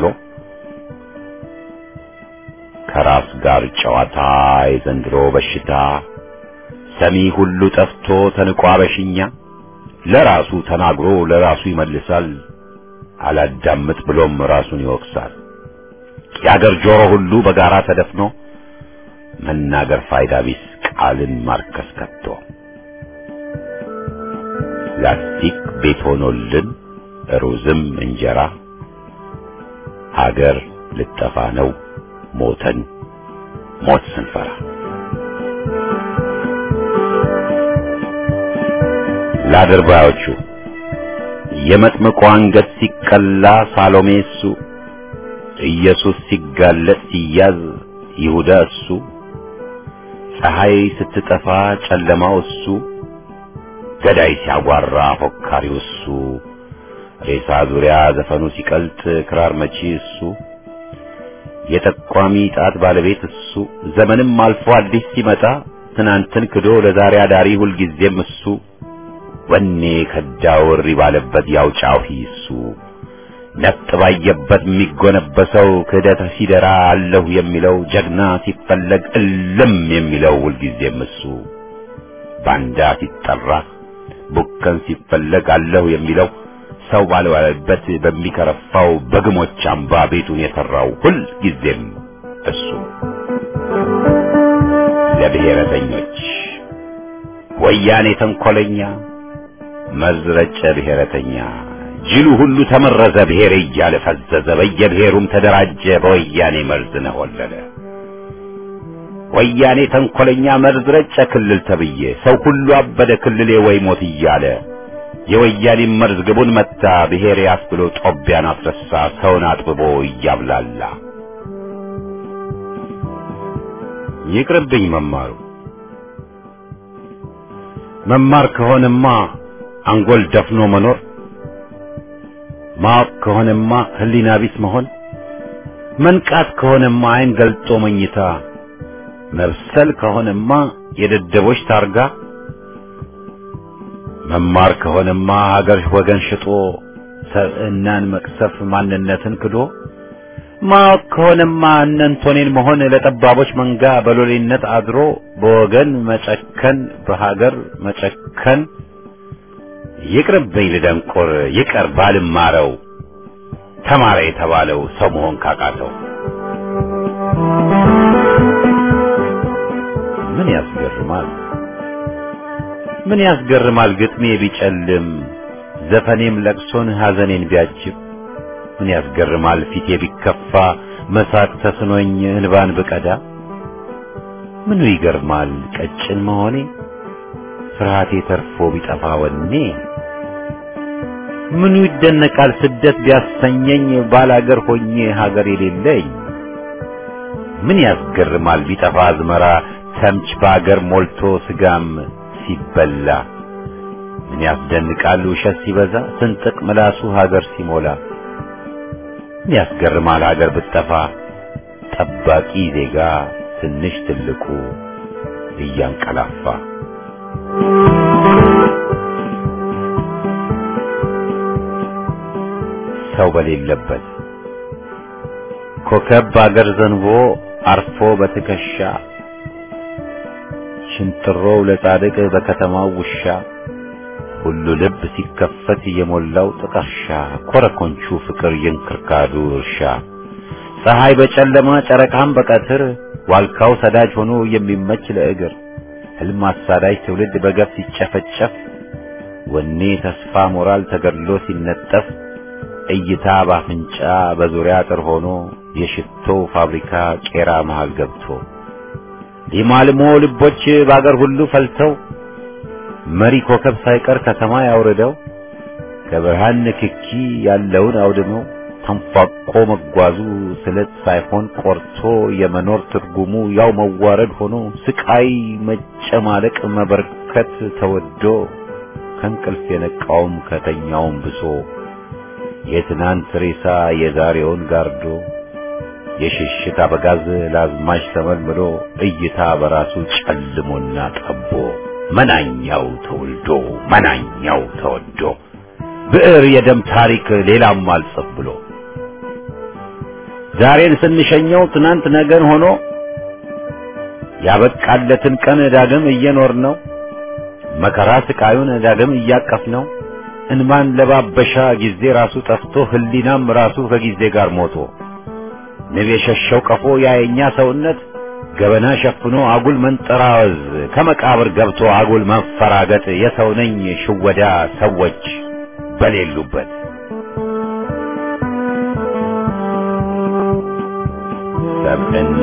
ከራስ ጋር ጨዋታ የዘንድሮ በሽታ ሰሚ ሁሉ ጠፍቶ ተንቋ በሽኛ ለራሱ ተናግሮ ለራሱ ይመልሳል አላዳምጥ ብሎም ራሱን ይወቅሳል የአገር ጆሮ ሁሉ በጋራ ተደፍኖ መናገር ፋይዳ ቢስ ቃልን ማርከስ ከቶ ላስቲክ ቤት ሆኖልን ሩዝም እንጀራ ሀገር ልጠፋ ነው ሞተን ሞት ስንፈራ ለአድርባዮቹ የመጥምቁ አንገት ሲቀላ ሳሎሜ እሱ ኢየሱስ ሲጋለጥ ሲያዝ ይሁዳ እሱ ፀሐይ ስትጠፋ ጨለማው እሱ ገዳይ ሲያጓራ ፎካሪው እሱ ሬሳ ዙሪያ ዘፈኑ ሲቀልጥ ክራር መቺ እሱ የጠቋሚ ጣት ባለቤት እሱ ዘመንም አልፎ አዲስ ሲመጣ ትናንትን ክዶ ለዛሬ አዳሪ ሁልጊዜም እሱ ወኔ ከዳው እሪ ባለበት ያው ጫሂ እሱ ነጥ ባየበት የሚጎነበሰው ክህደት ሲደራ አለሁ የሚለው ጀግና ሲፈለግ እልም የሚለው ሁልጊዜም እሱ ባንዳ ሲጠራ ቡከን ሲፈለግ አለሁ የሚለው ሰው ባልዋለበት በሚከረፋው በግሞች አምባ ቤቱን የሰራው ሁል ጊዜም እሱ ለብሔረተኞች ወያኔ ተንኮለኛ መዝረጨ ብሔረተኛ ጅሉ ሁሉ ተመረዘ ብሔር እያለ ፈዘዘ በየብሔሩም ተደራጀ በወያኔ መርዝ ነሆለለ ወያኔ ተንኮለኛ መርዝ ረጨ ክልል ተብዬ ሰው ሁሉ አበደ ክልሌ ወይ ሞት እያለ የወያኔ መርዝ ግቡን መታ ብሔር ያስብሎ ጦቢያን አስረሳ ሰውን አጥብቦ እያብላላ ይቅርብኝ መማሩ መማር ከሆነማ አንጎል ደፍኖ መኖር ማወቅ ከሆነማ ህሊና ቢስ መሆን መንቃት ከሆነማ አይን ገልጦ መኝታ መብሰል ከሆነማ የደደቦች ታርጋ መማር ከሆነማ ሀገር ወገን ሽጦ ሰብዕናን መቅሰፍ ማንነትን ክዶ ማወቅ ከሆነማ እነንቶኔን መሆን ለጠባቦች መንጋ በሎሌነት አድሮ በወገን መጨከን በሀገር መጨከን ይቅርብኝ ልደንቆር ይቀር ባልማረው ተማረ የተባለው ሰው መሆን ካቃተው ምን ያስገርማል ምን ያስገርማል ግጥሜ ቢጨልም ዘፈኔም ለቅሶን ሐዘኔን ቢያጅብ ምን ያስገርማል ፊቴ ቢከፋ መሳቅ ተስኖኝ እንባን ብቀዳ ምኑ ይገርማል ቀጭን መሆኔ ፍርሃቴ ተርፎ ቢጠፋ ወኔ ምኑ ይደነቃል ስደት ቢያሰኘኝ ባላገር ሆኜ ሀገር የሌለኝ ምን ያስገርማል ቢጠፋ አዝመራ ተምች በአገር ሞልቶ ስጋም ሲበላ ምን ያስደንቃል ውሸት ሲበዛ ስንጥቅ ምላሱ ሀገር ሲሞላ ምን ያስገርማል ሀገር ብትጠፋ ጠባቂ ዜጋ ትንሽ ትልቁ እያንቀላፋ ሰው በሌለበት ኮከብ በአገር ዘንቦ አርፎ በትከሻ ሽንጥሮው ለጻድቅ በከተማው ውሻ ሁሉ ልብ ሲከፈት የሞላው ጥቀርሻ ኮረኮንቹ ፍቅር የእንክርካዱ እርሻ ፀሐይ በጨለማ ጨረቃም በቀትር ዋልካው ሰዳጅ ሆኖ የሚመች ለእግር ህልም አሳዳጅ ትውልድ በገፍ ሲጨፈጨፍ ወኔ ተስፋ ሞራል ተገድሎ ሲነጠፍ እይታ ባፍንጫ በዙሪያ አጥር ሆኖ የሽቶ ፋብሪካ ቄራ መሃል ገብቶ ሊማልሞ ልቦች በአገር ሁሉ ፈልተው መሪ ኮከብ ሳይቀር ከሰማይ አውርደው ከብርሃን ንክኪ ያለውን አውድመው ተንፏቆ መጓዙ ስለት ሳይሆን ቆርቶ የመኖር ትርጉሙ ያው መዋረድ ሆኖ ስቃይ መጨማለቅ መበርከት ተወዶ ከእንቅልፍ የነቃውም ከተኛውም ብሶ የትናንት ሬሳ የዛሬውን ጋርዶ የሽሽት አበጋዝ ለአዝማች ተመልምሎ እይታ በራሱ ጨልሞና ጠቦ መናኛው ተወልዶ መናኛው ተወዶ ብዕር የደም ታሪክ ሌላም አልጽፍ ብሎ ዛሬን ስንሸኘው ትናንት ነገን ሆኖ ያበቃለትን ቀን ዳግም እየኖር ነው መከራ ስቃዩን ዳግም እያቀፍ ነው እንማን ለባበሻ ጊዜ ራሱ ጠፍቶ ህሊናም ራሱ ከጊዜ ጋር ሞቶ ንብ የሸሸው ቀፎ ያየኛ ሰውነት ገበና ሸፍኖ አጉል መንጠራወዝ ከመቃብር ገብቶ አጉል መፈራገጥ የሰው ነኝ ሽወዳ ሰዎች በሌሉበት ሰብዕና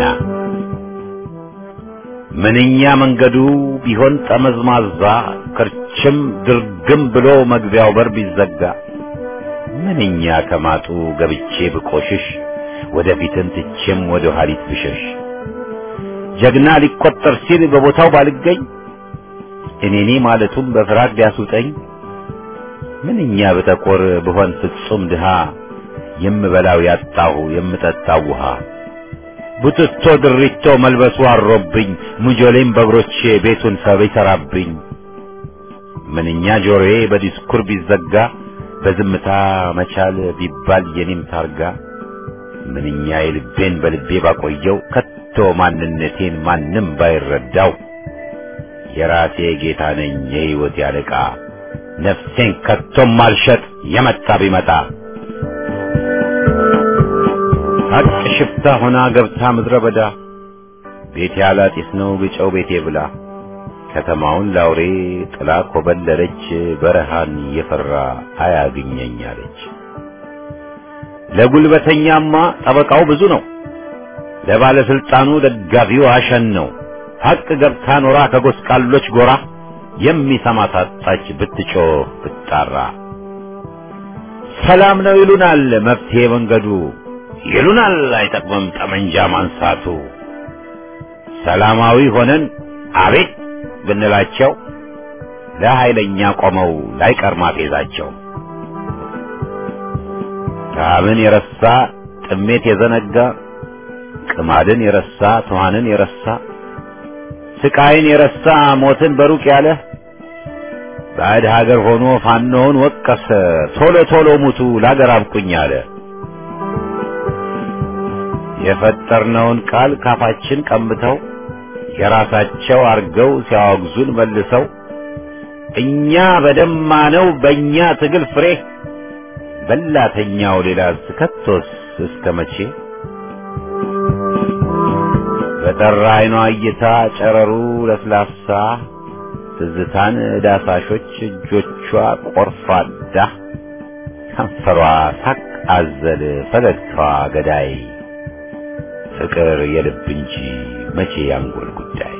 ምንኛ መንገዱ ቢሆን ጠመዝማዛ ክርችም ድርግም ብሎ መግቢያው በር ቢዘጋ ምንኛ ከማጡ ገብቼ ብቆሽሽ ወደፊትን ትቼም ወደ ኋሊት ብሸሽ ጀግና ሊቆጠር ሲል በቦታው ባልገኝ እኔኔ ማለቱም በፍርሃት ቢያስውጠኝ ምንኛ ብጠቆር ብሆን ፍጹም ድሃ የምበላው ያጣሁ የምጠጣው ውሃ ቡትቶ ድሪቶ መልበሱ አሮብኝ ሙጆሌም በእግሮቼ ቤቱን ሰብ ይሰራብኝ ምንኛ ጆሮዬ በዲስኩር ቢዘጋ በዝምታ መቻል ቢባል የኔም ታርጋ ምንኛ የልቤን በልቤ ባቆየው ከቶ ማንነቴን ማንም ባይረዳው የራሴ ጌታ ነኝ የሕይወት ያለቃ ነፍሴን ከቶም ማልሸጥ የመጣ ቢመጣ ሀቅ ሽፍታ ሆና ገብታ ምድረ በዳ ቤቴ አላጢስ ነው ግጨው ቤቴ ብላ ከተማውን ላውሬ ጥላ ኮበለለች በረሃን የፈራ አያግኘኝ አለች። ለጉልበተኛማ ጠበቃው ብዙ ነው፣ ለባለስልጣኑ ደጋፊው አሸን ነው። ሀቅ ገብታ ኖራ ከጎስቋሎች ጎራ የሚሰማ ታጣች ብትጮህ ብትጣራ። ሰላም ነው ይሉናል መፍትሄ መንገዱ ይሉናል አይጠቅምም ጠመንጃ ማንሳቱ። ሰላማዊ ሆነን አቤት ብንላቸው ለኃይለኛ ቆመው ላይቀር ማፌዛቸው። ረሃብን የረሳ ጥሜት የዘነጋ ቅማድን የረሳ ትኋንን የረሳ ስቃይን የረሳ ሞትን በሩቅ ያለ ባዕድ ሀገር ሆኖ ፋኖውን ወቀሰ ቶሎ ቶሎ ሙቱ ላገር አብቁኝ አለ። የፈጠርነውን ቃል ካፋችን ቀምተው የራሳቸው አርገው ሲያወግዙን መልሰው እኛ በደማነው በእኛ ትግል ፍሬ በላተኛው ሌላስ ከቶስ እስከ መቼ በጠራ አይኗ እይታ ጨረሩ ለስላሳ ትዝታን ዳሳሾች እጆቿ ቆርፋዳ ከንፈሯ ሳቅ አዘል ፈገግታዋ ገዳይ ፍቅር የልብ እንጂ መቼ ያንጎል ጉዳይ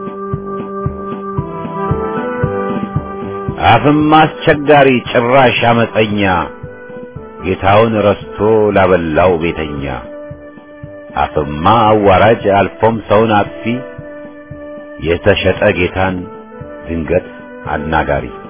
አፍም አስቸጋሪ ጭራሽ አመፀኛ ጌታውን ረስቶ ላበላው ቤተኛ አፍማ አዋራጅ አልፎም ሰውን አጥፊ የተሸጠ ጌታን ድንገት አናጋሪ